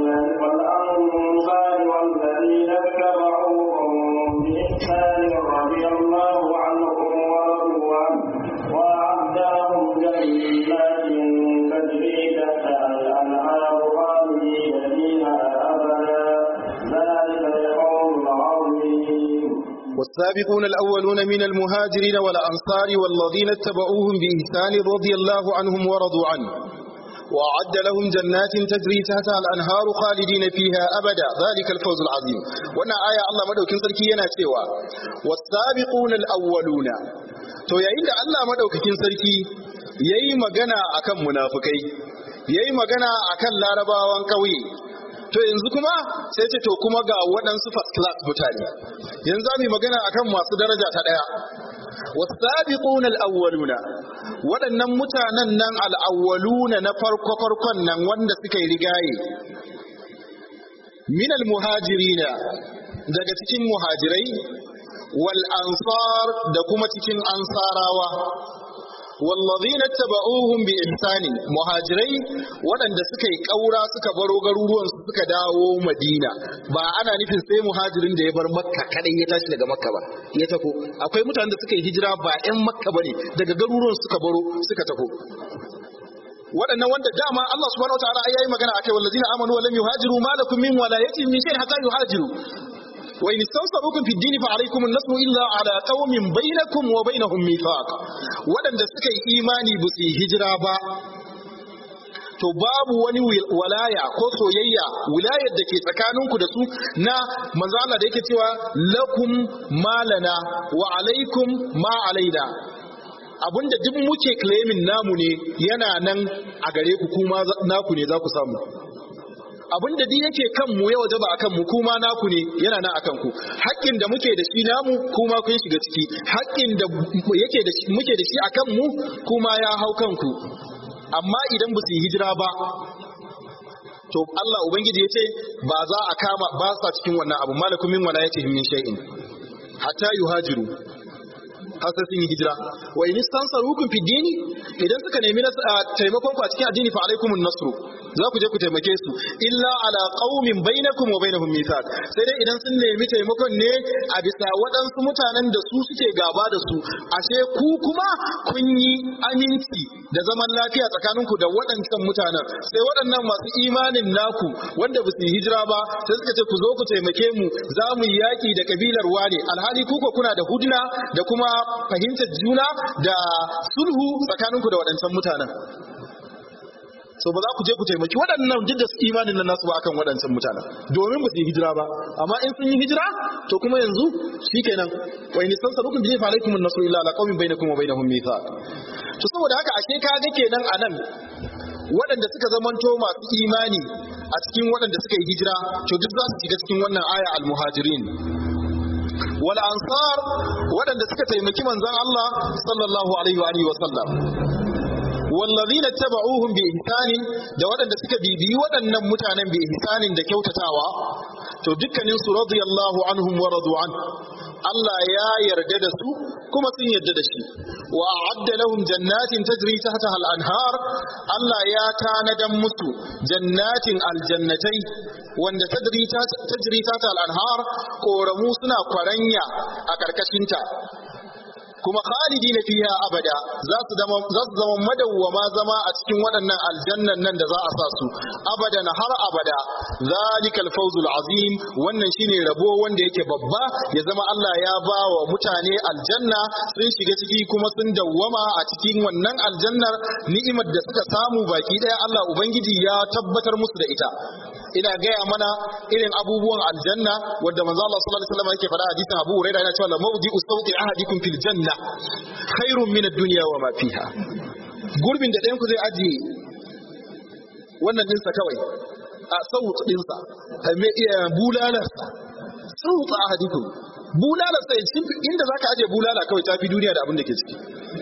والأنصار والذين اتبعوهم بإحسان رضي الله عنهم ورضوا عنه وأعد لهم جنات تجري تحتها الأنهار خالدين فيها أبدا ذلك القول العظيم والسابقون الأولون من المهاجرين والأنصار والذين اتبعوهم بإحسان رضي الله عنهم ورضوا عنه وأعد لهم جنات تجري تحتها الأنهار خالدين فيها أبدا ذلك الفوز العظيم وانا آية الله مدوكين سركي yana cewa والسابقون الأولون to yayin da Allah madaukakin sarki yayi magana akan munafikai yayi magana akan larabawan kauye to yanzu kuma sai ce to kuma ga waɗansu first class mutane yanzu za mu yi magana akan masu daraja ta ɗaya wasabiquna al-awwaluna waɗannan mutanen nan al-awwaluna na farko farkon nan wanda suka yi rigaye min al-muhajirina daga cikin muhajirai wal ansar da kuma cikin ansarawa wallazina taba'uhum bi ihsani muhajirai waɗanda suka yi ƙaura suka baro garuruwan su suka dawo madina ba ana nufin sai muhajirin da ya bar makka kadai ya tashi daga makka ba ya tafi akwai mutanen da suka yi hijira ba 'yan makka bane daga garuruwan suka baro suka tafi waɗannan wanda dama Allah subhanahu wataala ai yayi magana akai wallazina amanu wa lam yuhajiru ma lakum min walayatin min shay'in hatta yuhajiru وإن استنصروكم في الدين فعليكم النصر إلا على قوم بينكم وبينهم ميثاق ودن da suka yi imani ba su hijira ba to babu wani walaya ko soyayya wilayar da ke tsakaninku da su na manzo Allah da yake cewa lakum malana wa alaikum ma alaina abinda duk muke claiming namu ne yana nan a gare ku kuma naku ne za ku samu abin da duk yake kan mu ya wajaba akan mu kuma naku ne yana nan akan ku haƙƙin da muke da shi namu kuma kun shiga ciki haƙƙin da yake da shi muke da shi akan mu kuma ya hau kanku amma idan ba su yi hijira ba to Allah ubangiji ya ce ba za a kama ba sa cikin wannan abu malakum min wala yace min shay'in hatta yuhajiru har sai sun yi hijira wa in istansarukum fi dini idan suka nemi taimakon ku a cikin addini fa alaikumun nasru za ku je ku taimake su illa ala qaumin bainakum wa bainahum mithaq sai dai idan sun nemi taimakon ne a bisa waɗansu mutanen da su suke gaba da su ashe ku kuma kun yi aminci da zaman lafiya tsakaninku da waɗancan mutanen sai waɗannan masu imanin naku wanda ba su yi hijira ba sai suka ce ku zo ku taimake mu za mu yi yaƙi da kabilar wane alhali kuka kuna da hudna da kuma fahimtar juna da sulhu tsakaninku da waɗancan mutanen so ba za ku je ku taimaki waɗannan duk da imanin nan nasu ba akan waɗancan mutanen domin ba su yi hijira ba amma in sun yi hijira to kuma yanzu shikenan wa in sansarukum bi fa alaikum an-nasru illa ala qaumin bainakum wa bainahum mithaq to saboda haka ashe ka ga kenan anan waɗanda suka zamanto masu imani a cikin waɗanda suka yi hijira to duk za su shiga cikin wannan aya al-muhajirin wal ansar waɗanda suka taimaki manzon Allah sallallahu alaihi wa alihi wa sallam wallazina taba'uhum bi ihsanin da waɗanda suka bibiyi waɗannan mutanen bi ihsanin da kyautatawa to dukkanin su radiyallahu anhum wa radu an Allah ya yarda da su kuma sun yarda da shi wa a'adda lahum jannatin tajri tahtaha al-anhar Allah ya tanadan musu jannatin aljannatai wanda tajri tajri tahtaha al-anhar koramu suna kwaranya a karkashinta kuma khalidina fiha abada za su zama za su zama madawwama zama a cikin waɗannan aljannan nan da za a sa su abadan har abada zalikal fawzul azim wannan shine rabo wanda yake babba ya zama Allah ya ba wa mutane aljanna sun shiga ciki kuma sun dawwama a cikin wannan aljannar ni'imar da suka samu baki daya Allah ubangiji ya tabbatar musu da ita ina gaya mana irin abubuwan aljanna wanda manzo Allah sallallahu alaihi wasallam yake faɗa hadisin Abu Hurairah yana cewa la mawdi'u sawti ahadikum fil janna khairun min ad-dunya wa ma fiha gurbin da ɗayan ku zai ajiye wannan dinsa kawai a sawt dinsa me iya bulalarsa sawt ahadikum bulalarsa inda zaka ajiye bulala kawai tafi duniya da abin da ke ciki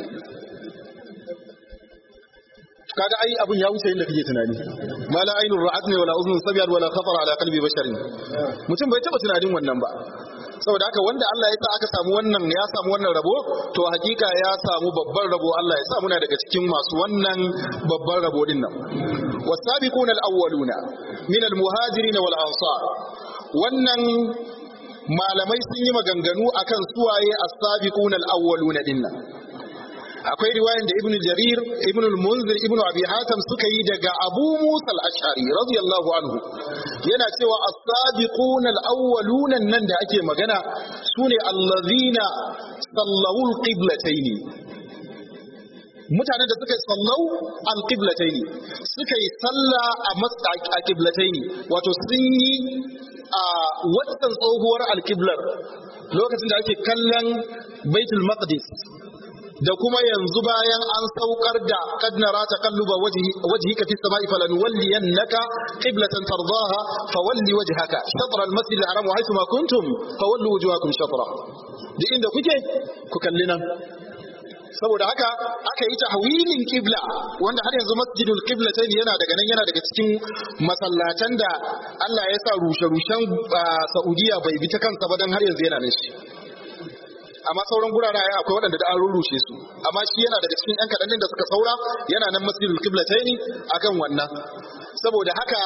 kaga ai abun ya wuce inda kake tunani mala ainur ra'at ne wala uzun sabiyat wala khatara ala qalbi basharin mutum bai taba tunanin wannan ba saboda haka wanda Allah ya sa aka samu wannan ya samu wannan rabo to hakika ya samu babban rabo Allah ya sa muna daga cikin masu wannan babban rabo din nan wasabiquna alawwaluna min almuhajirin wal ansar wannan malamai sun yi maganganu akan suwaye as-sabiquna al-awwaluna dinnan akwai riwayan da ibnu jarir ibnu al-munzir ibnu abi hatim suka yi daga abu musa al-ash'ari radiyallahu anhu yana cewa as-sabiqun al-awwalun nan da ake magana sune allazina sallawu al-qiblatayn mutanen da suka sallau al-qiblatayn suka yi salla a qiblatayn wato sun yi a wannan tsohuwar al-qiblar lokacin da ake kallon baitul maqdis da kuma yanzu bayan an saukar da kad nara taqalluba wajhika fis sama'i falanwalliyannaka qiblatan tardaha fawalli wajhaka shatr al masjid al haram wa haythu ma kuntum fawallu wujuhakum shatra duk inda kuke ku kalli nan saboda haka aka yi tahwilin qibla wanda har yanzu masjidul qiblatayn yana daga nan yana daga cikin masallatan da Allah ya sa rushe-rushen Saudiya bai bi ta kansa ba dan har yanzu yana nan shi amma sauran gurare ai akwai waɗanda da an rurrushe su amma shi yana daga cikin 'yan kaɗan da suka saura yana nan masjidul qiblataini akan wannan saboda haka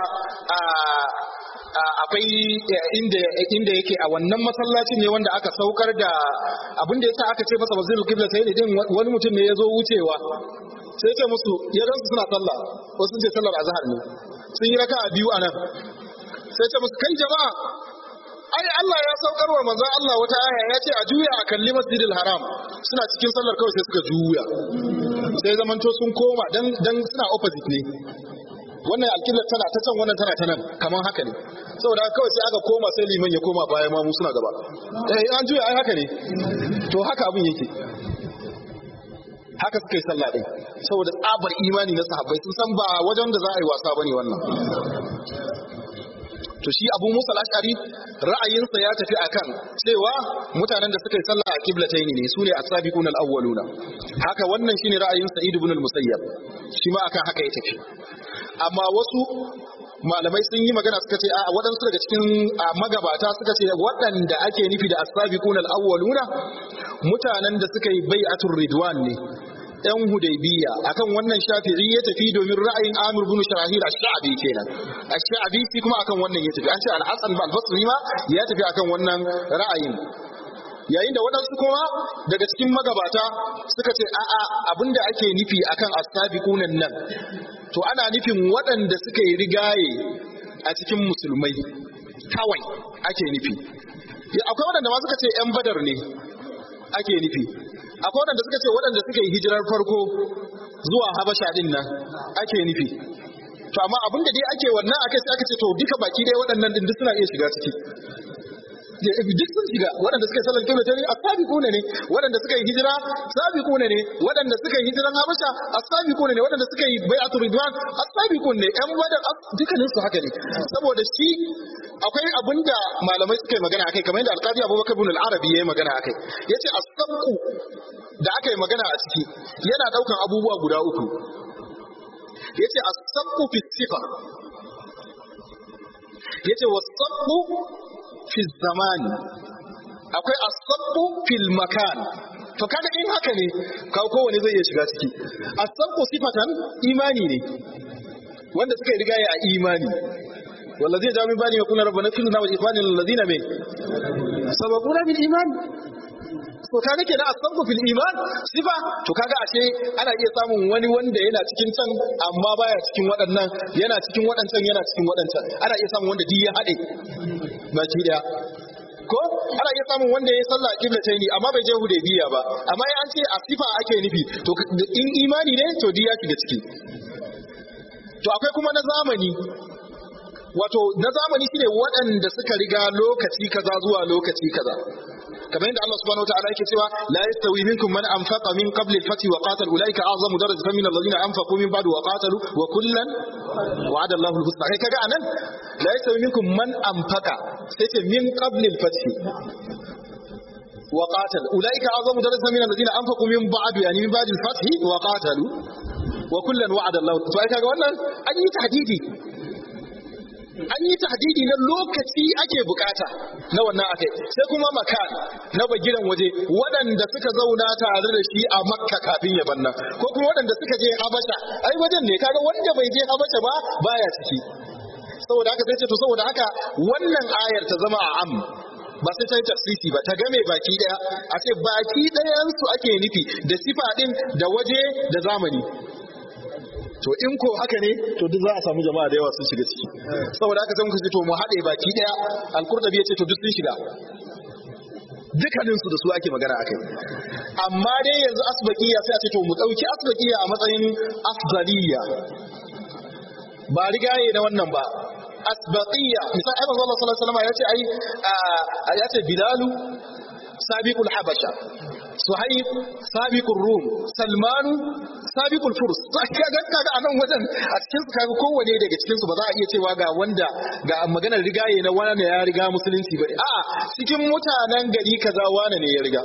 akwai inda inda yake a wannan masallacin ne wanda aka saukar da abin da yasa aka ce masa masjidul qiblataini din wani mutum ne ya zo wucewa sai ya ce musu ya gansu suna sallah wasu sun ce sallar azhar ne sun yi raka'a biyu a nan sai ce musu kai jama'a ai Allah ya saukar wa manzon Allah wata aya ya ce a juya a kalli masjidil haram suna cikin sallar kawai sai suka juya sai zamanto sun koma dan dan suna opposite ne wannan alƙiblar tana ta can wannan tana ta nan kamar haka ne saboda kawai sai aka koma sai liman ya koma baya ma mu suna gaba eh an juya ai haka ne to haka abin yake haka suka yi sallah din saboda tsabar imani na sahabbai sun san ba wajen da za a yi wasa bane wannan to shi Abu Musa al-Ash'ari ra'ayinsa ya tafi akan cewa mutanen da suka yi sallah a qiblatayn ne sune as-sabiquna al-awwaluna haka wannan shine ra'ayin Sa'id ibn al-Musayyab shi ma akan haka ya tafi amma wasu malamai sun yi magana suka ce a waɗansu daga cikin magabata suka ce waɗanda ake nufi da as-sabiquna al-awwaluna mutanen da suka yi bai'atul ridwan ne yan hudaybiya akan wannan shafi'i ya tafi domin ra'ayin Amir bin Sharahil ash-Sha'bi kenan ash-Sha'bi shi kuma akan wannan ya tafi an ce al-Hasan al-Basri ma ya tafi akan wannan ra'ayin yayin da waɗansu kuma daga cikin magabata suka ce a'a abinda ake nufi akan as-sabiqunan nan to ana nufin waɗanda suka yi rigaye a cikin musulmai kawai ake nufi akwai waɗanda ma suka ce 'yan badar ne ake nufi akwai waɗanda suka ce waɗanda suka yi hijirar farko zuwa habasha din nan ake nufi to amma abin da dai ake wannan aka sai aka ce to duka baki dai waɗannan din duk suna iya shiga ciki duk sun shiga waɗanda suka yi sallar kibla tare asabiquna ne waɗanda suka yi hijira sabiquna ne waɗanda suka yi hijiran habasha asabiquna ne waɗanda suka yi bai'atul ridwan asabiqun ne ƴan badar dukkanin su haka ne saboda shi akwai abinda malamai suka yi magana akai kamar yadda alqadi abubakar ibn al-arabi yayi magana akai yace as-sabqu da aka yi magana a ciki yana daukan abubuwa guda uku yace as-sabqu fi sifa yace was-sabqu fi zamani akwai as-sabqu fil makan to kaga in haka ne ka kowane zai iya shiga ciki as-sabqu sifatan imani ne wanda suka yi rigaya a imani والذين جاءوا من بعدهم يقولون ربنا اغفر لنا ولإخواننا الذين من سبقونا بالإيمان to kaga kenan asabbu fil iman sifa to kaga ashe ana iya samun wani wanda yana cikin can amma baya cikin waɗannan yana cikin waɗancan yana cikin waɗancan ana iya samun wanda duk ya haɗe baki daya ko ana iya samun wanda ya yi sallah a kibla ni amma bai je hudaybiya ba amma an ce a sifa ake nufi to in imani ne to duk ya shiga ciki to akwai kuma na zamani wato na zamani shine waɗanda suka riga lokaci kaza zuwa lokaci kaza kamar yadda Allah subhanahu wataala yake cewa la yastawi minkum man anfaqa min qabli al-fath wa qatal ulaika a'zamu darajatan min alladhina anfaqu min ba'du wa qatalu wa kullan wa'ada Allahu al-husna kai kaga anan la yastawi minkum man anfaqa sai ce min qabli al-fath wa qatal ulaika a'zamu darajatan min alladhina anfaqu min ba'du yani min ba'di al-fath wa qatalu wa kullan wa'ada Allahu to ai kaga wannan an yi tahdidi an yi tahdidi na lokaci ake bukata na wannan akai sai kuma makan na bagiran waje waɗanda suka zauna tare da shi a makka kafin ya banna ko kuma waɗanda suka je habasha ai wajen ne kaga wanda bai je habasha ba baya ciki saboda haka sai ce to saboda haka wannan ayar ta zama a am ba sai ta yi tafsisi ba ta game baki daya a ce baki ɗayan su ake nufi da sifa din da waje da zamani to in ko haka ne to duk za a samu jama'a da yawa sun shiga ciki saboda haka sai muka ce to mu haɗe baki daya alkurdabi ya ce to duk sun shiga dukkanin su da su ake magana akai amma dai yanzu asbaqiya sai a ce to mu dauki asbaqiya a matsayin afdaliya ba rigaye na wannan ba asbaqiya misali ai manzo Allah sallallahu alaihi wasallam ya ce ai ya ce bilalu sabiqul habasha suhaib sabiqur rum salmanu sabiqul furs kaga kaga a nan wajen a cikin su kaga kowane daga cikin su ba za a iya cewa ga wanda ga maganar rigaye na wani ya riga musulunci ba a'a cikin mutanen gari kaza wani ne ya riga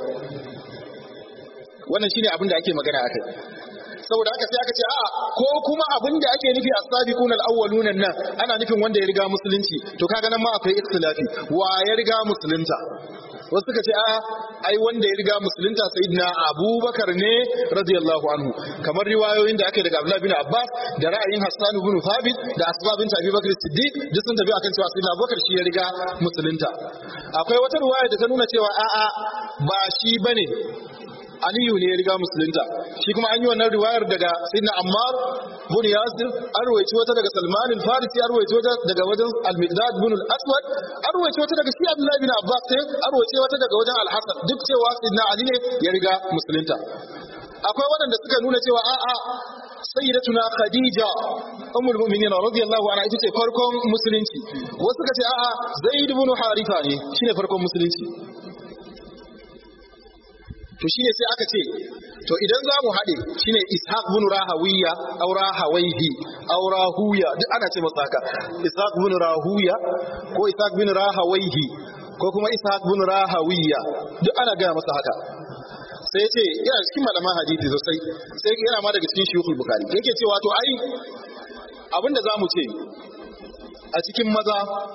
wannan shine abin da ake magana akai saboda haka sai aka ce a'a ko kuma abin da ake nufi a sabiqun al-awwalun nan ana nufin wanda ya riga musulunci to kaga nan ma akwai ikhtilafi wa ya riga musulunta wasu suka ce a ai wanda ya riga musulunta sayyidina abubakar ne radiyallahu anhu kamar riwayoyin da aka daga abdullahi bin abbas da ra'ayin hassan ibn thabit da asbab bin abi bakr siddiq duk sun tafi akan cewa sayyidina abubakar shi ya riga musulunta akwai wata riwaya da ta nuna cewa a'a ba shi bane Aliyu ne ya riga musulunta shi kuma an yi wannan riwayar daga Sayyidina Ammar bin Yasir an ruwaici wata daga Salman al-Farisi an ruwaici wata daga wajen Al-Miqdad bin al-Aswad an ruwaici wata daga shi Abdullah bin Abbas sai an ruwaici wata daga wajen Al-Hasan duk cewa Sayyidina Ali ne ya riga musulunta akwai waɗanda suka nuna cewa a'a sayyidatuna Khadija ummul mu'minin radiyallahu anha ita ce farkon musulunci wasu suka ce a'a Zaid ibn Haritha ne shine farkon musulunci to shine sai aka ce to idan za mu haɗe shine ishaq bin rahawiya aw rahawaihi aw rahuya duk ana ce masa haka ishaq bin rahuya ko ishaq bin rahawaihi ko kuma ishaq bin rahawiya duk ana gaya masa haka sai ce yana cikin malaman hadisi sosai sai yana ma daga cikin shuyukul bukhari yake cewa to ai abinda zamu ce a cikin maza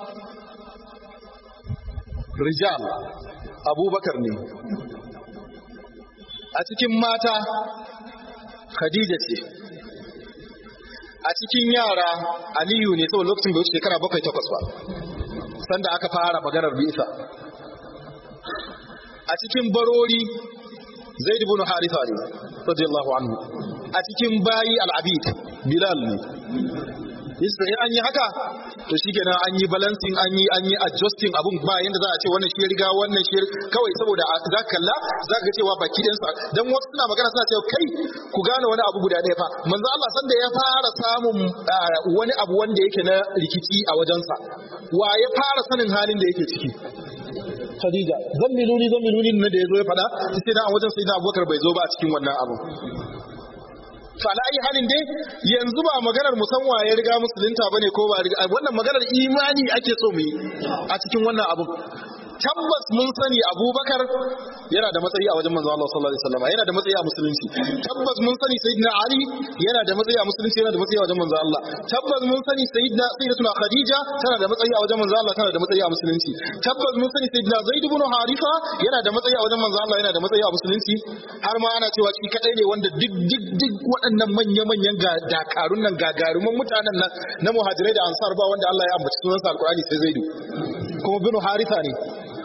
rijal abubakar ne a cikin mata khadija ce a cikin yara aliyu ne saboda lokacin bai wuce shekara bakwai takwas ba sanda aka fara maganar bisa a cikin barori zaid ibn haritha ne radiyallahu anhu a cikin bayi al-abid bilal ne yasa in an yi haka to shikenan an yi balancing an yi an yi adjusting abun ba yanda za a ce wannan shi ya riga wannan shi kawai saboda za ka kalla za ka ga cewa baki ɗayan sa dan wasu suna magana suna cewa kai ku gane wani abu guda ɗaya fa manzo Allah san da ya fara samun wani abu wanda yake na rikici a wajensa wa ya fara sanin halin da yake ciki Khadija zammiluni zammiluni ne da yazo ya faɗa sai da a wajen sai da Abubakar bai zo ba a cikin wannan abu to ala ayi halin dai yanzu ba maganar musamman ya riga musulunta bane ko ba riga wannan maganar imani ake so mu yi a cikin wannan abu tabbas mun sani abubakar yana da matsayi a wajen manzo Allah sallallahu alaihi wasallam yana da matsayi a musulunci tabbas mun sani sayyidina ali yana da matsayi a musulunci yana da matsayi a wajen manzo Allah tabbas mun sani sayyidina sayyidatuna khadija tana da matsayi a wajen manzo Allah tana da matsayi a musulunci tabbas mun sani sayyidina zaid ibn harifa yana da matsayi a wajen manzo Allah yana da matsayi a musulunci har ma ana cewa shi kadai ne wanda duk duk duk waɗannan manya manyan ga dakarun nan gagaruman mutanen nan na muhajirai da ansar ba wanda Allah ya ambaci sunansa alqur'ani sai zaidu kuma bin harifa ne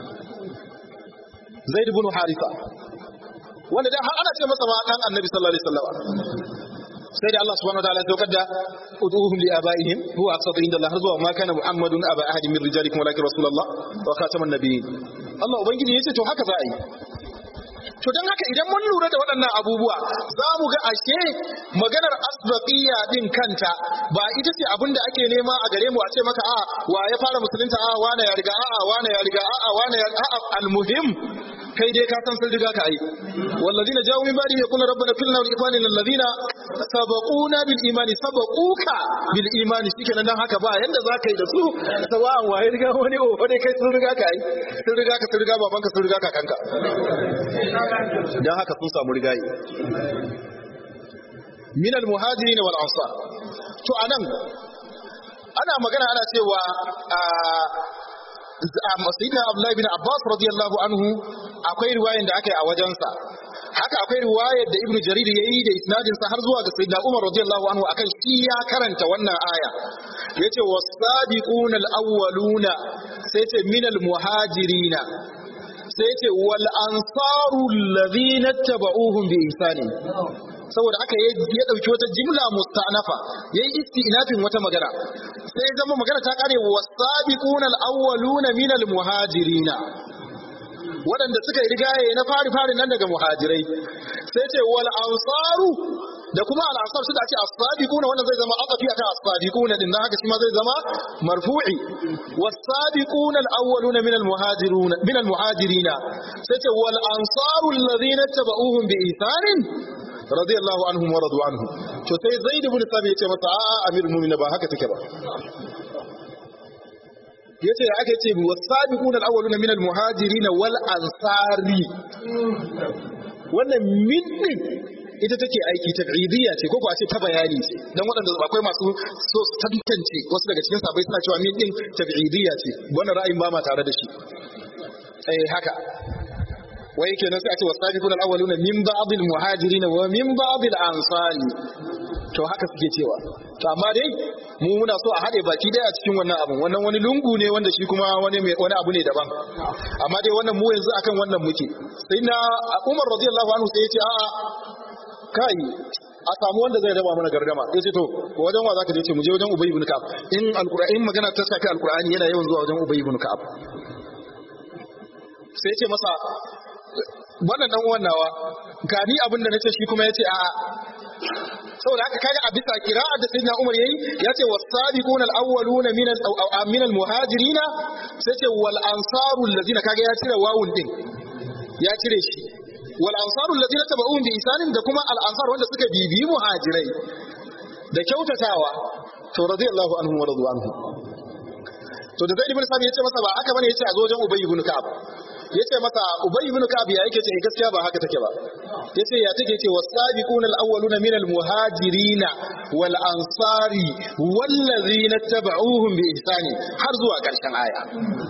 zaid ibn harifa wanda dan har ana ce masa ma dan annabi sallallahu alaihi wasallam sai da Allah subhanahu wa ta'ala ya saukar da ud'uhum li abaihim huwa aqsatu inda Allah zuwa ma kana muhammadun aba ahadin min rijalikum walakin rasulullah wa khataman nabiyyin Allah ubangiji yace to haka za a yi to don haka idan mun lura da waɗannan abubuwa za mu ga ashe maganar asbaqiyya din kanta ba ita ce abin da ake nema a gare mu a ce maka a wa ya fara musulunta a wane ya riga a wane ya riga a wane ya a almuhim kai dai ka san sun riga ka ai wallazina jawu min ba'di yaqulu rabbana fil nar ikhwanina alladhina sabaquna bil imani sabaquka bil imani shikenan dan haka ba yanda za ka yi da su sawa'an waye riga wani o dai kai sun riga ka ai sun riga ka sun riga babanka sun riga kakanka dan haka sun samu rigayi min al muhajirin wal ansar to anan ana magana ana cewa sayyidina Abdullahi bin Abbas radiyallahu anhu akwai riwayan da aka yi a wajensa haka akwai riwayar da Ibn Jarir yayi da isnadin sa har zuwa ga sayyidina Umar radiyallahu anhu akan shi ya karanta wannan aya yace was-sabiquna al-awwaluna sai ce min al-muhajirina sai ce wal ansaru alladhina tabauhum bi ihsani saboda haka ya dauki wata jimla musta'nafa yayi istinafin wata magana sai ya zama magana ta kare wasabiquna al-awwaluna min al-muhajirina waɗanda suka yi rigaye na fari fari nan daga muhajirai sai ce wal ansaru da kuma al ansar su da ce as-sabiquna wannan zai zama aqafi akan as-sabiquna din dan haka shi ma zai zama marfu'i was-sabiquna al-awwaluna min al-muhajiruna min al-muhajirina sai ce wal ansaru alladhina tabauhum bi ihsanin radiyallahu anhum wa radu anhu to sai zaid ibn sabit yace masa a'a amirul mu'minin ba haka take ba yace da aka ce wasabiquna al-awwaluna min al-muhajirin wal ansari wannan min din ita take aiki tab'idiyya ce ko ko a ce ta bayani ce dan waɗanda akwai masu so tantance wasu daga cikin sabai suna cewa min din tab'idiyya ce wannan ra'ayin ba ma tare da shi eh haka wai kenan sai a ce wasabiquna al-awwaluna min ba'd al-muhajirin wa min ba'd al-ansari to haka suke cewa to amma dai mu muna so a haɗe baki daya a cikin wannan abun wannan wani lungu ne wanda shi kuma wani wani abu ne daban amma dai wannan mu yanzu akan wannan muke sai na Umar radiyallahu anhu sai ya ce a'a kai a samu wanda zai raba mana gardama ya ce to wajen wa zaka je ce mu je wajen Ubay ibn Ka'ab in alqur'ani magana ta shafi alqur'ani yana yawan zuwa wajen Ubay ibn Ka'ab sai ya ce masa wannan dan uwan nawa ga ni abin da nace shi kuma yace a'a saboda haka kaga a bisa kira'a da sayyidina Umar yayi yace was-sabiquna al-awwaluna min min al-muhajirin sai ce wal ansaru allazina kaga ya cire wawun din ya cire shi wal ansaru alladhina tabauhum bi isanin da kuma al ansar wanda suka bibi muhajirai da kyautatawa to radiyallahu anhum wa radu anhu to da zaid ibn sabi yace masa ba haka bane yace a zo wajen ubay ibn ka'ab yace masa ubay ibn ka'ab ya yake ce gaskiya ba haka take ba yace ya take ce wasabiquna al-awwaluna min al-muhajirina wal ansari wallazina tabauhum bi ihsani har zuwa karshen aya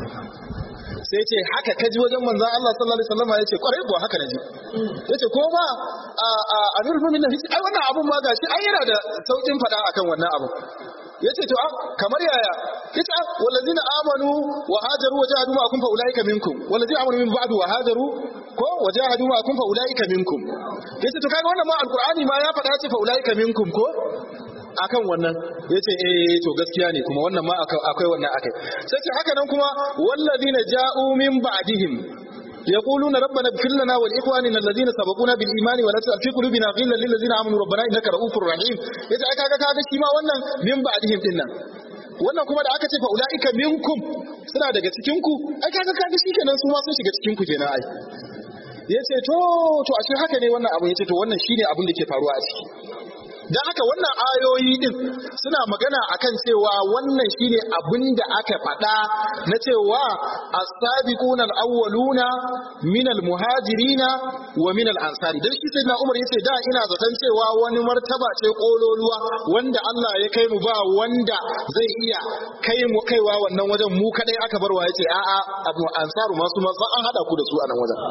sai ce haka kaji wajen manzon Allah sallallahu alaihi wasallam yace kwarai ko haka naji yace ko ba a a amirul mu'minin ai wannan abun ma gashi ai yana da saukin fada akan wannan abun yace to kamar yaya yace wallazina amanu wa hajaru wa jahadu ma kun fa ulaika minkum wallazina amanu min ba'du wa hajaru ko wa jahadu ma kun fa ulaika minkum yace to kaga wannan ma alqur'ani ma ya faɗa yace fa ulaika minkum ko akan wannan yace eh to gaskiya ne kuma wannan ma akwai wannan akai sai ce haka nan kuma wallazina ja'u min ba'dihim يقولون ربنا اغفر لنا ولاخواننا الذين سبقونا بالايمان ولا تجعل في قلوبنا غلا للذين امنوا ربنا انك رؤوف رحيم yace aka ga kaga shi ma wannan min ba'dihim din nan wannan kuma da aka ce fa ulaika minkum suna daga cikin ku ai kaga kaga shikenan su ma sun shiga cikin ku kenan ai yace to to ashe haka ne wannan abu yace to wannan shine abin da ke faruwa a ciki dan haka wannan ayoyi din suna magana akan cewa wannan shine abin da aka faɗa na cewa as-sabiquna al-awwaluna min al-muhajirina wa min al-ansari dan shi sai na Umar yace da ina zaton cewa wani martaba ce kololuwa wanda Allah ya kai mu ba wanda zai iya kai mu kaiwa wannan wajen mu kadai aka barwa yace a'a abu ansaru masu ma an hada ku da su a nan wajen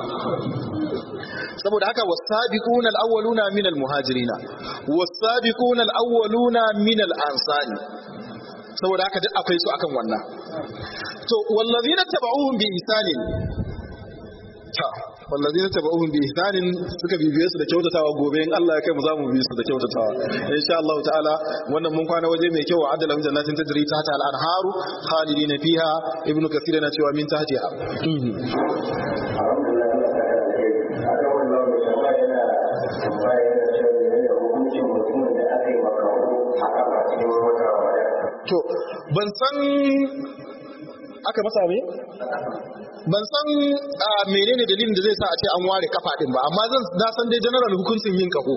saboda haka wasabiquna al-awwaluna min al-muhajirina wasabiquna al-awwaluna min al-ansari saboda haka duk akwai su akan wannan to wallazina tabauhum bi ihsanin ta wallazina tabauhum bi ihsanin suka bibiye su da kyautatawa gobe in Allah ya kai mu zamu bi su da kyautatawa insha Allah ta'ala wannan mun kwana waje mai kyau adala min jannatin tajri tahta al-anharu khalidina fiha ibnu kathir yana cewa min tahtiha to ban san aka masa me ban san menene dalilin da zai sa a ce an ware kafa din ba amma zan na san dai general hukuncin yin kaho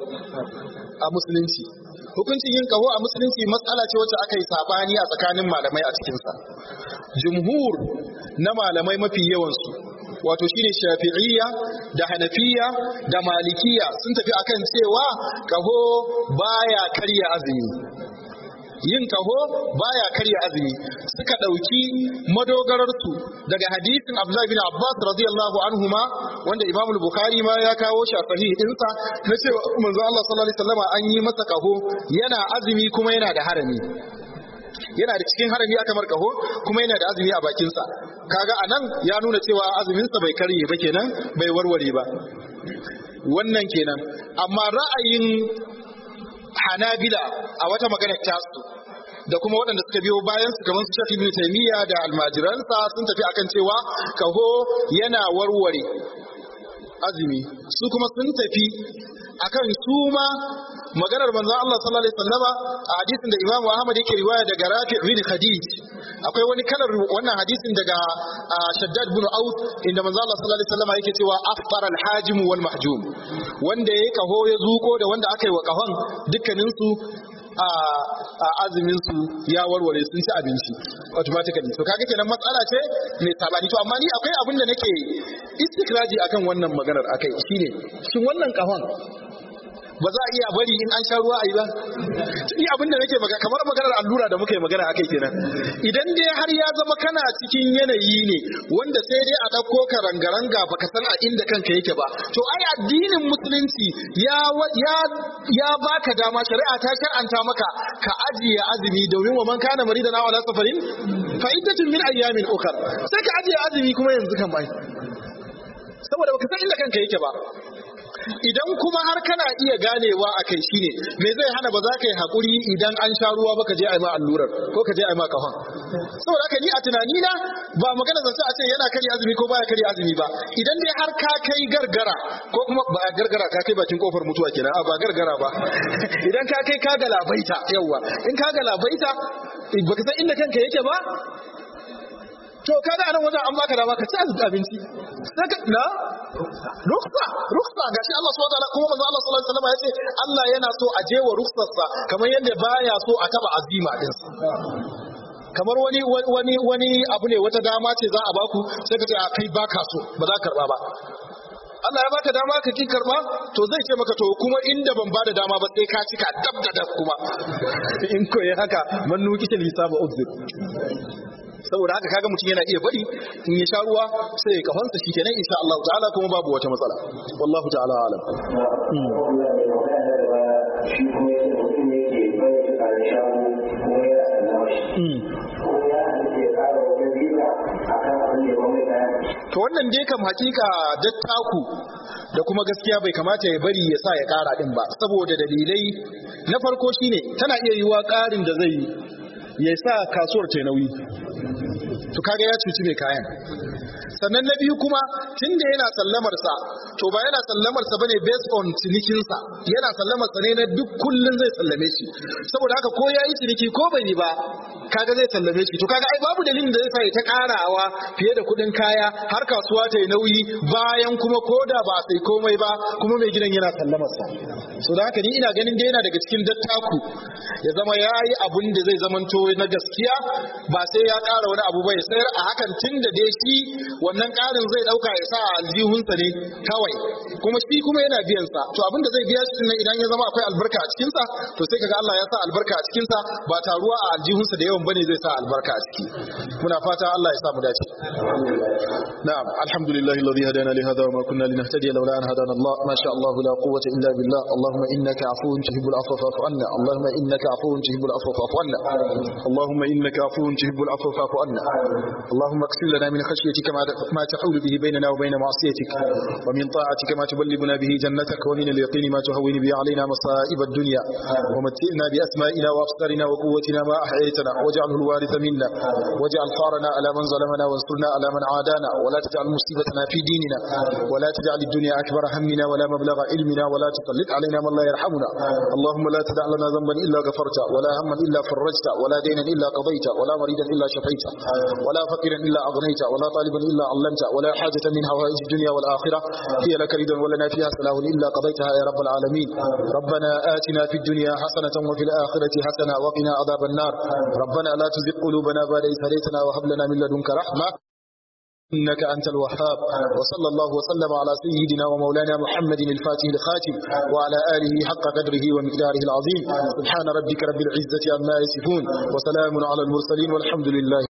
a musulunci hukuncin yin kaho a musulunci matsala ce wacce aka yi sabani a tsakanin malamai a cikinsa jumhur na malamai mafi yawansu wato shine shafi'iyya da hanafiya da malikiya sun tafi akan cewa kaho baya karya azumi yin kaho baya karya azumi suka ɗauki madogararsu daga hadisin Abdullahi bin Abbas radiyallahu anhuma wanda Imam Bukhari ma ya kawo shi a sahih dinsa na cewa manzo Allah sallallahu alaihi wasallam an yi masa kaho yana azumi kuma yana da harami yana da cikin harami aka mar kaho kuma yana da azumi a bakinsa kaga anan ya nuna cewa azuminsa bai karye ba kenan bai warware ba wannan kenan amma ra'ayin hanabila a wata magana tasu da kuma waɗanda suka biyo bayan su kamar su Sheikh Ibn Taymiyyah da almajiransa sun tafi akan cewa kaho yana warware azumi su kuma sun tafi akan su ma maganar manzon Allah sallallahu alaihi wasallama a hadisin da Imam Ahmad yake riwaya daga Rafi' bin Khadij akwai wani kalar wannan hadisin daga Shaddad bin Aus inda manzon Allah sallallahu alaihi wasallama yake cewa afṭara al-hajim wal mahjum wanda yayi kaho ya zuko da wanda aka yi wa kahon dukkanin su a azumin su ya warware sun ci abinci automatically to kaga kenan matsala ce mai sabani to amma ni akwai abin da nake istikraji akan wannan maganar akai shine shin wannan kahon ba za a iya bari in an sha ruwa a yi ba ni abin da nake magana kamar maganar allura da muka yi magana akai kenan idan dai har ya zama kana cikin yanayi ne wanda sai dai a ɗauko ka rangaranga baka san a inda kanka yake ba to ai addinin musulunci ya ya ya baka dama shari'a ta shar'anta maka ka ajiye azumi domin wa man kana maridan aw ala safarin fa iddatun min ayyamin ukhra sai ka ajiye azumi kuma yanzu kan bai saboda baka san inda kanka yake ba idan kuma har kana iya ganewa a kai shine me zai hana ba za ka yi haƙuri idan an sha ruwa ba ka je a yi ma allurar ko ka je a yi ma kafan saboda haka ni a tunani na ba magana zance a ce yana karya azumi ko baya karya azumi ba idan dai har ka kai gargara ko kuma ba gargara ka kai bakin kofar mutuwa kenan a ba gargara ba idan ka kai ka galabaita yawa in ka galabaita baka san inda kanka yake ba to kaga anan wajen an baka dama ka ci abinci na ruksa ruksa gashi Allah subhanahu wataala kuma manzo Allah sallallahu alaihi wasallam ya ce Allah yana so a je wa ruksarsa kamar yadda baya so a taba azima din kamar wani wani wani abu ne wata dama ce za a baku sai ka ce a kai baka so ba za ka karba ba Allah ya baka dama ka ki karba to zai ce maka to kuma inda ban bada dama ba sai ka cika dab da dab kuma in ko yi haka man nuki ta lisaba uzur saboda haka kaga mutum yana iya bari in ya sha ruwa sai ya kafansa shikenan insha Allah ta'ala kuma babu wata matsala wallahu ta'ala alam shi kuma yake mutum ne ke bai a shago kuma ya sallama shi ko ya halitta ya kara wata biza a kan abin da ya mai kayan to wannan dai kam hakika dattaku da kuma gaskiya bai kamata ya bari ya sa ya kara din ba saboda dalilai na farko shine tana iya yiwa karin da zai ya sa kasuwar ta nauyi to kaga ya cuci mai kayan sannan na biyu kuma tun da yana sallamar sa to ba yana sallamar sa bane based on cinikin sa yana sallamar sa ne na duk kullun zai sallame shi saboda haka ko yayi ciniki ko bai yi ba kaga zai sallame shi to kaga ai babu dalilin da zai sa ya ta karawa fiye da kudin kaya har kasuwa ta yi nauyi bayan kuma koda ba sai komai ba kuma mai gidan yana sallamar sa so da haka ni ina ganin da yana daga cikin dattaku ya zama yayi abun da zai zamanto na gaskiya ba sai ya kara wani abu ba ya sayar a hakan tun da dai shi wannan ƙarin zai ɗauka ya sa a aljihunsa ne kawai kuma shi kuma yana biyan sa to abinda zai biya shi nan idan ya zama akwai albarka a cikin sa to sai kaga Allah ya sa albarka a cikin sa ba taruwa a aljihunsa da yawan bane zai sa albarka a ciki muna fata Allah ya sa mu dace na'am alhamdulillah alladhi hadana li hadha wa ma kunna linahtadiya lawla an hadana Allah ma sha Allah la quwwata illa billah Allahumma innaka afuwun tuhibbul afwa fa'fu anna Allahumma innaka afuwun tuhibbul afwa fa'fu anna Allahumma innaka afuwun tuhibbul afwa fa'fu anna Allahumma اغفر لنا من خشيتك ما ما تحول به بيننا وبين معصيتك ومن طاعتك ما تبلغنا به جنتك ومن اليقين ما تهون به علينا مصائب الدنيا ومتئنا بأسمائنا وأبصارنا وقوتنا ما أحييتنا واجعله الوارث منا واجعل ثارنا على من ظلمنا وانصرنا على من عادانا ولا تجعل مصيبتنا في ديننا ولا تجعل الدنيا أكبر همنا ولا مبلغ علمنا ولا تسلط علينا من لا يرحمنا اللهم لا تدع لنا ذنبا إلا غفرته ولا هما إلا فرجته ولا دينا إلا قضيته ولا مريدا إلا شفيته ولا فقيرا إلا أغنيته ولا طالبا إلا علمته ولا حاجة من حوائج الدنيا والآخرة هي لك رضا ولنا فيها صلاح إلا قضيتها يا رب العالمين ربنا آتنا في الدنيا حسنة وفي الآخرة حسنة وقنا عذاب النار ربنا لا تزغ قلوبنا بعد إذ هديتنا وهب لنا من لدنك رحمة إنك أنت الوهاب وصلى الله وسلم على سيدنا ومولانا محمد الفاتح الخاتم وعلى آله حق قدره ومقداره العظيم سبحان ربك رب العزة عما يصفون وسلام على المرسلين والحمد لله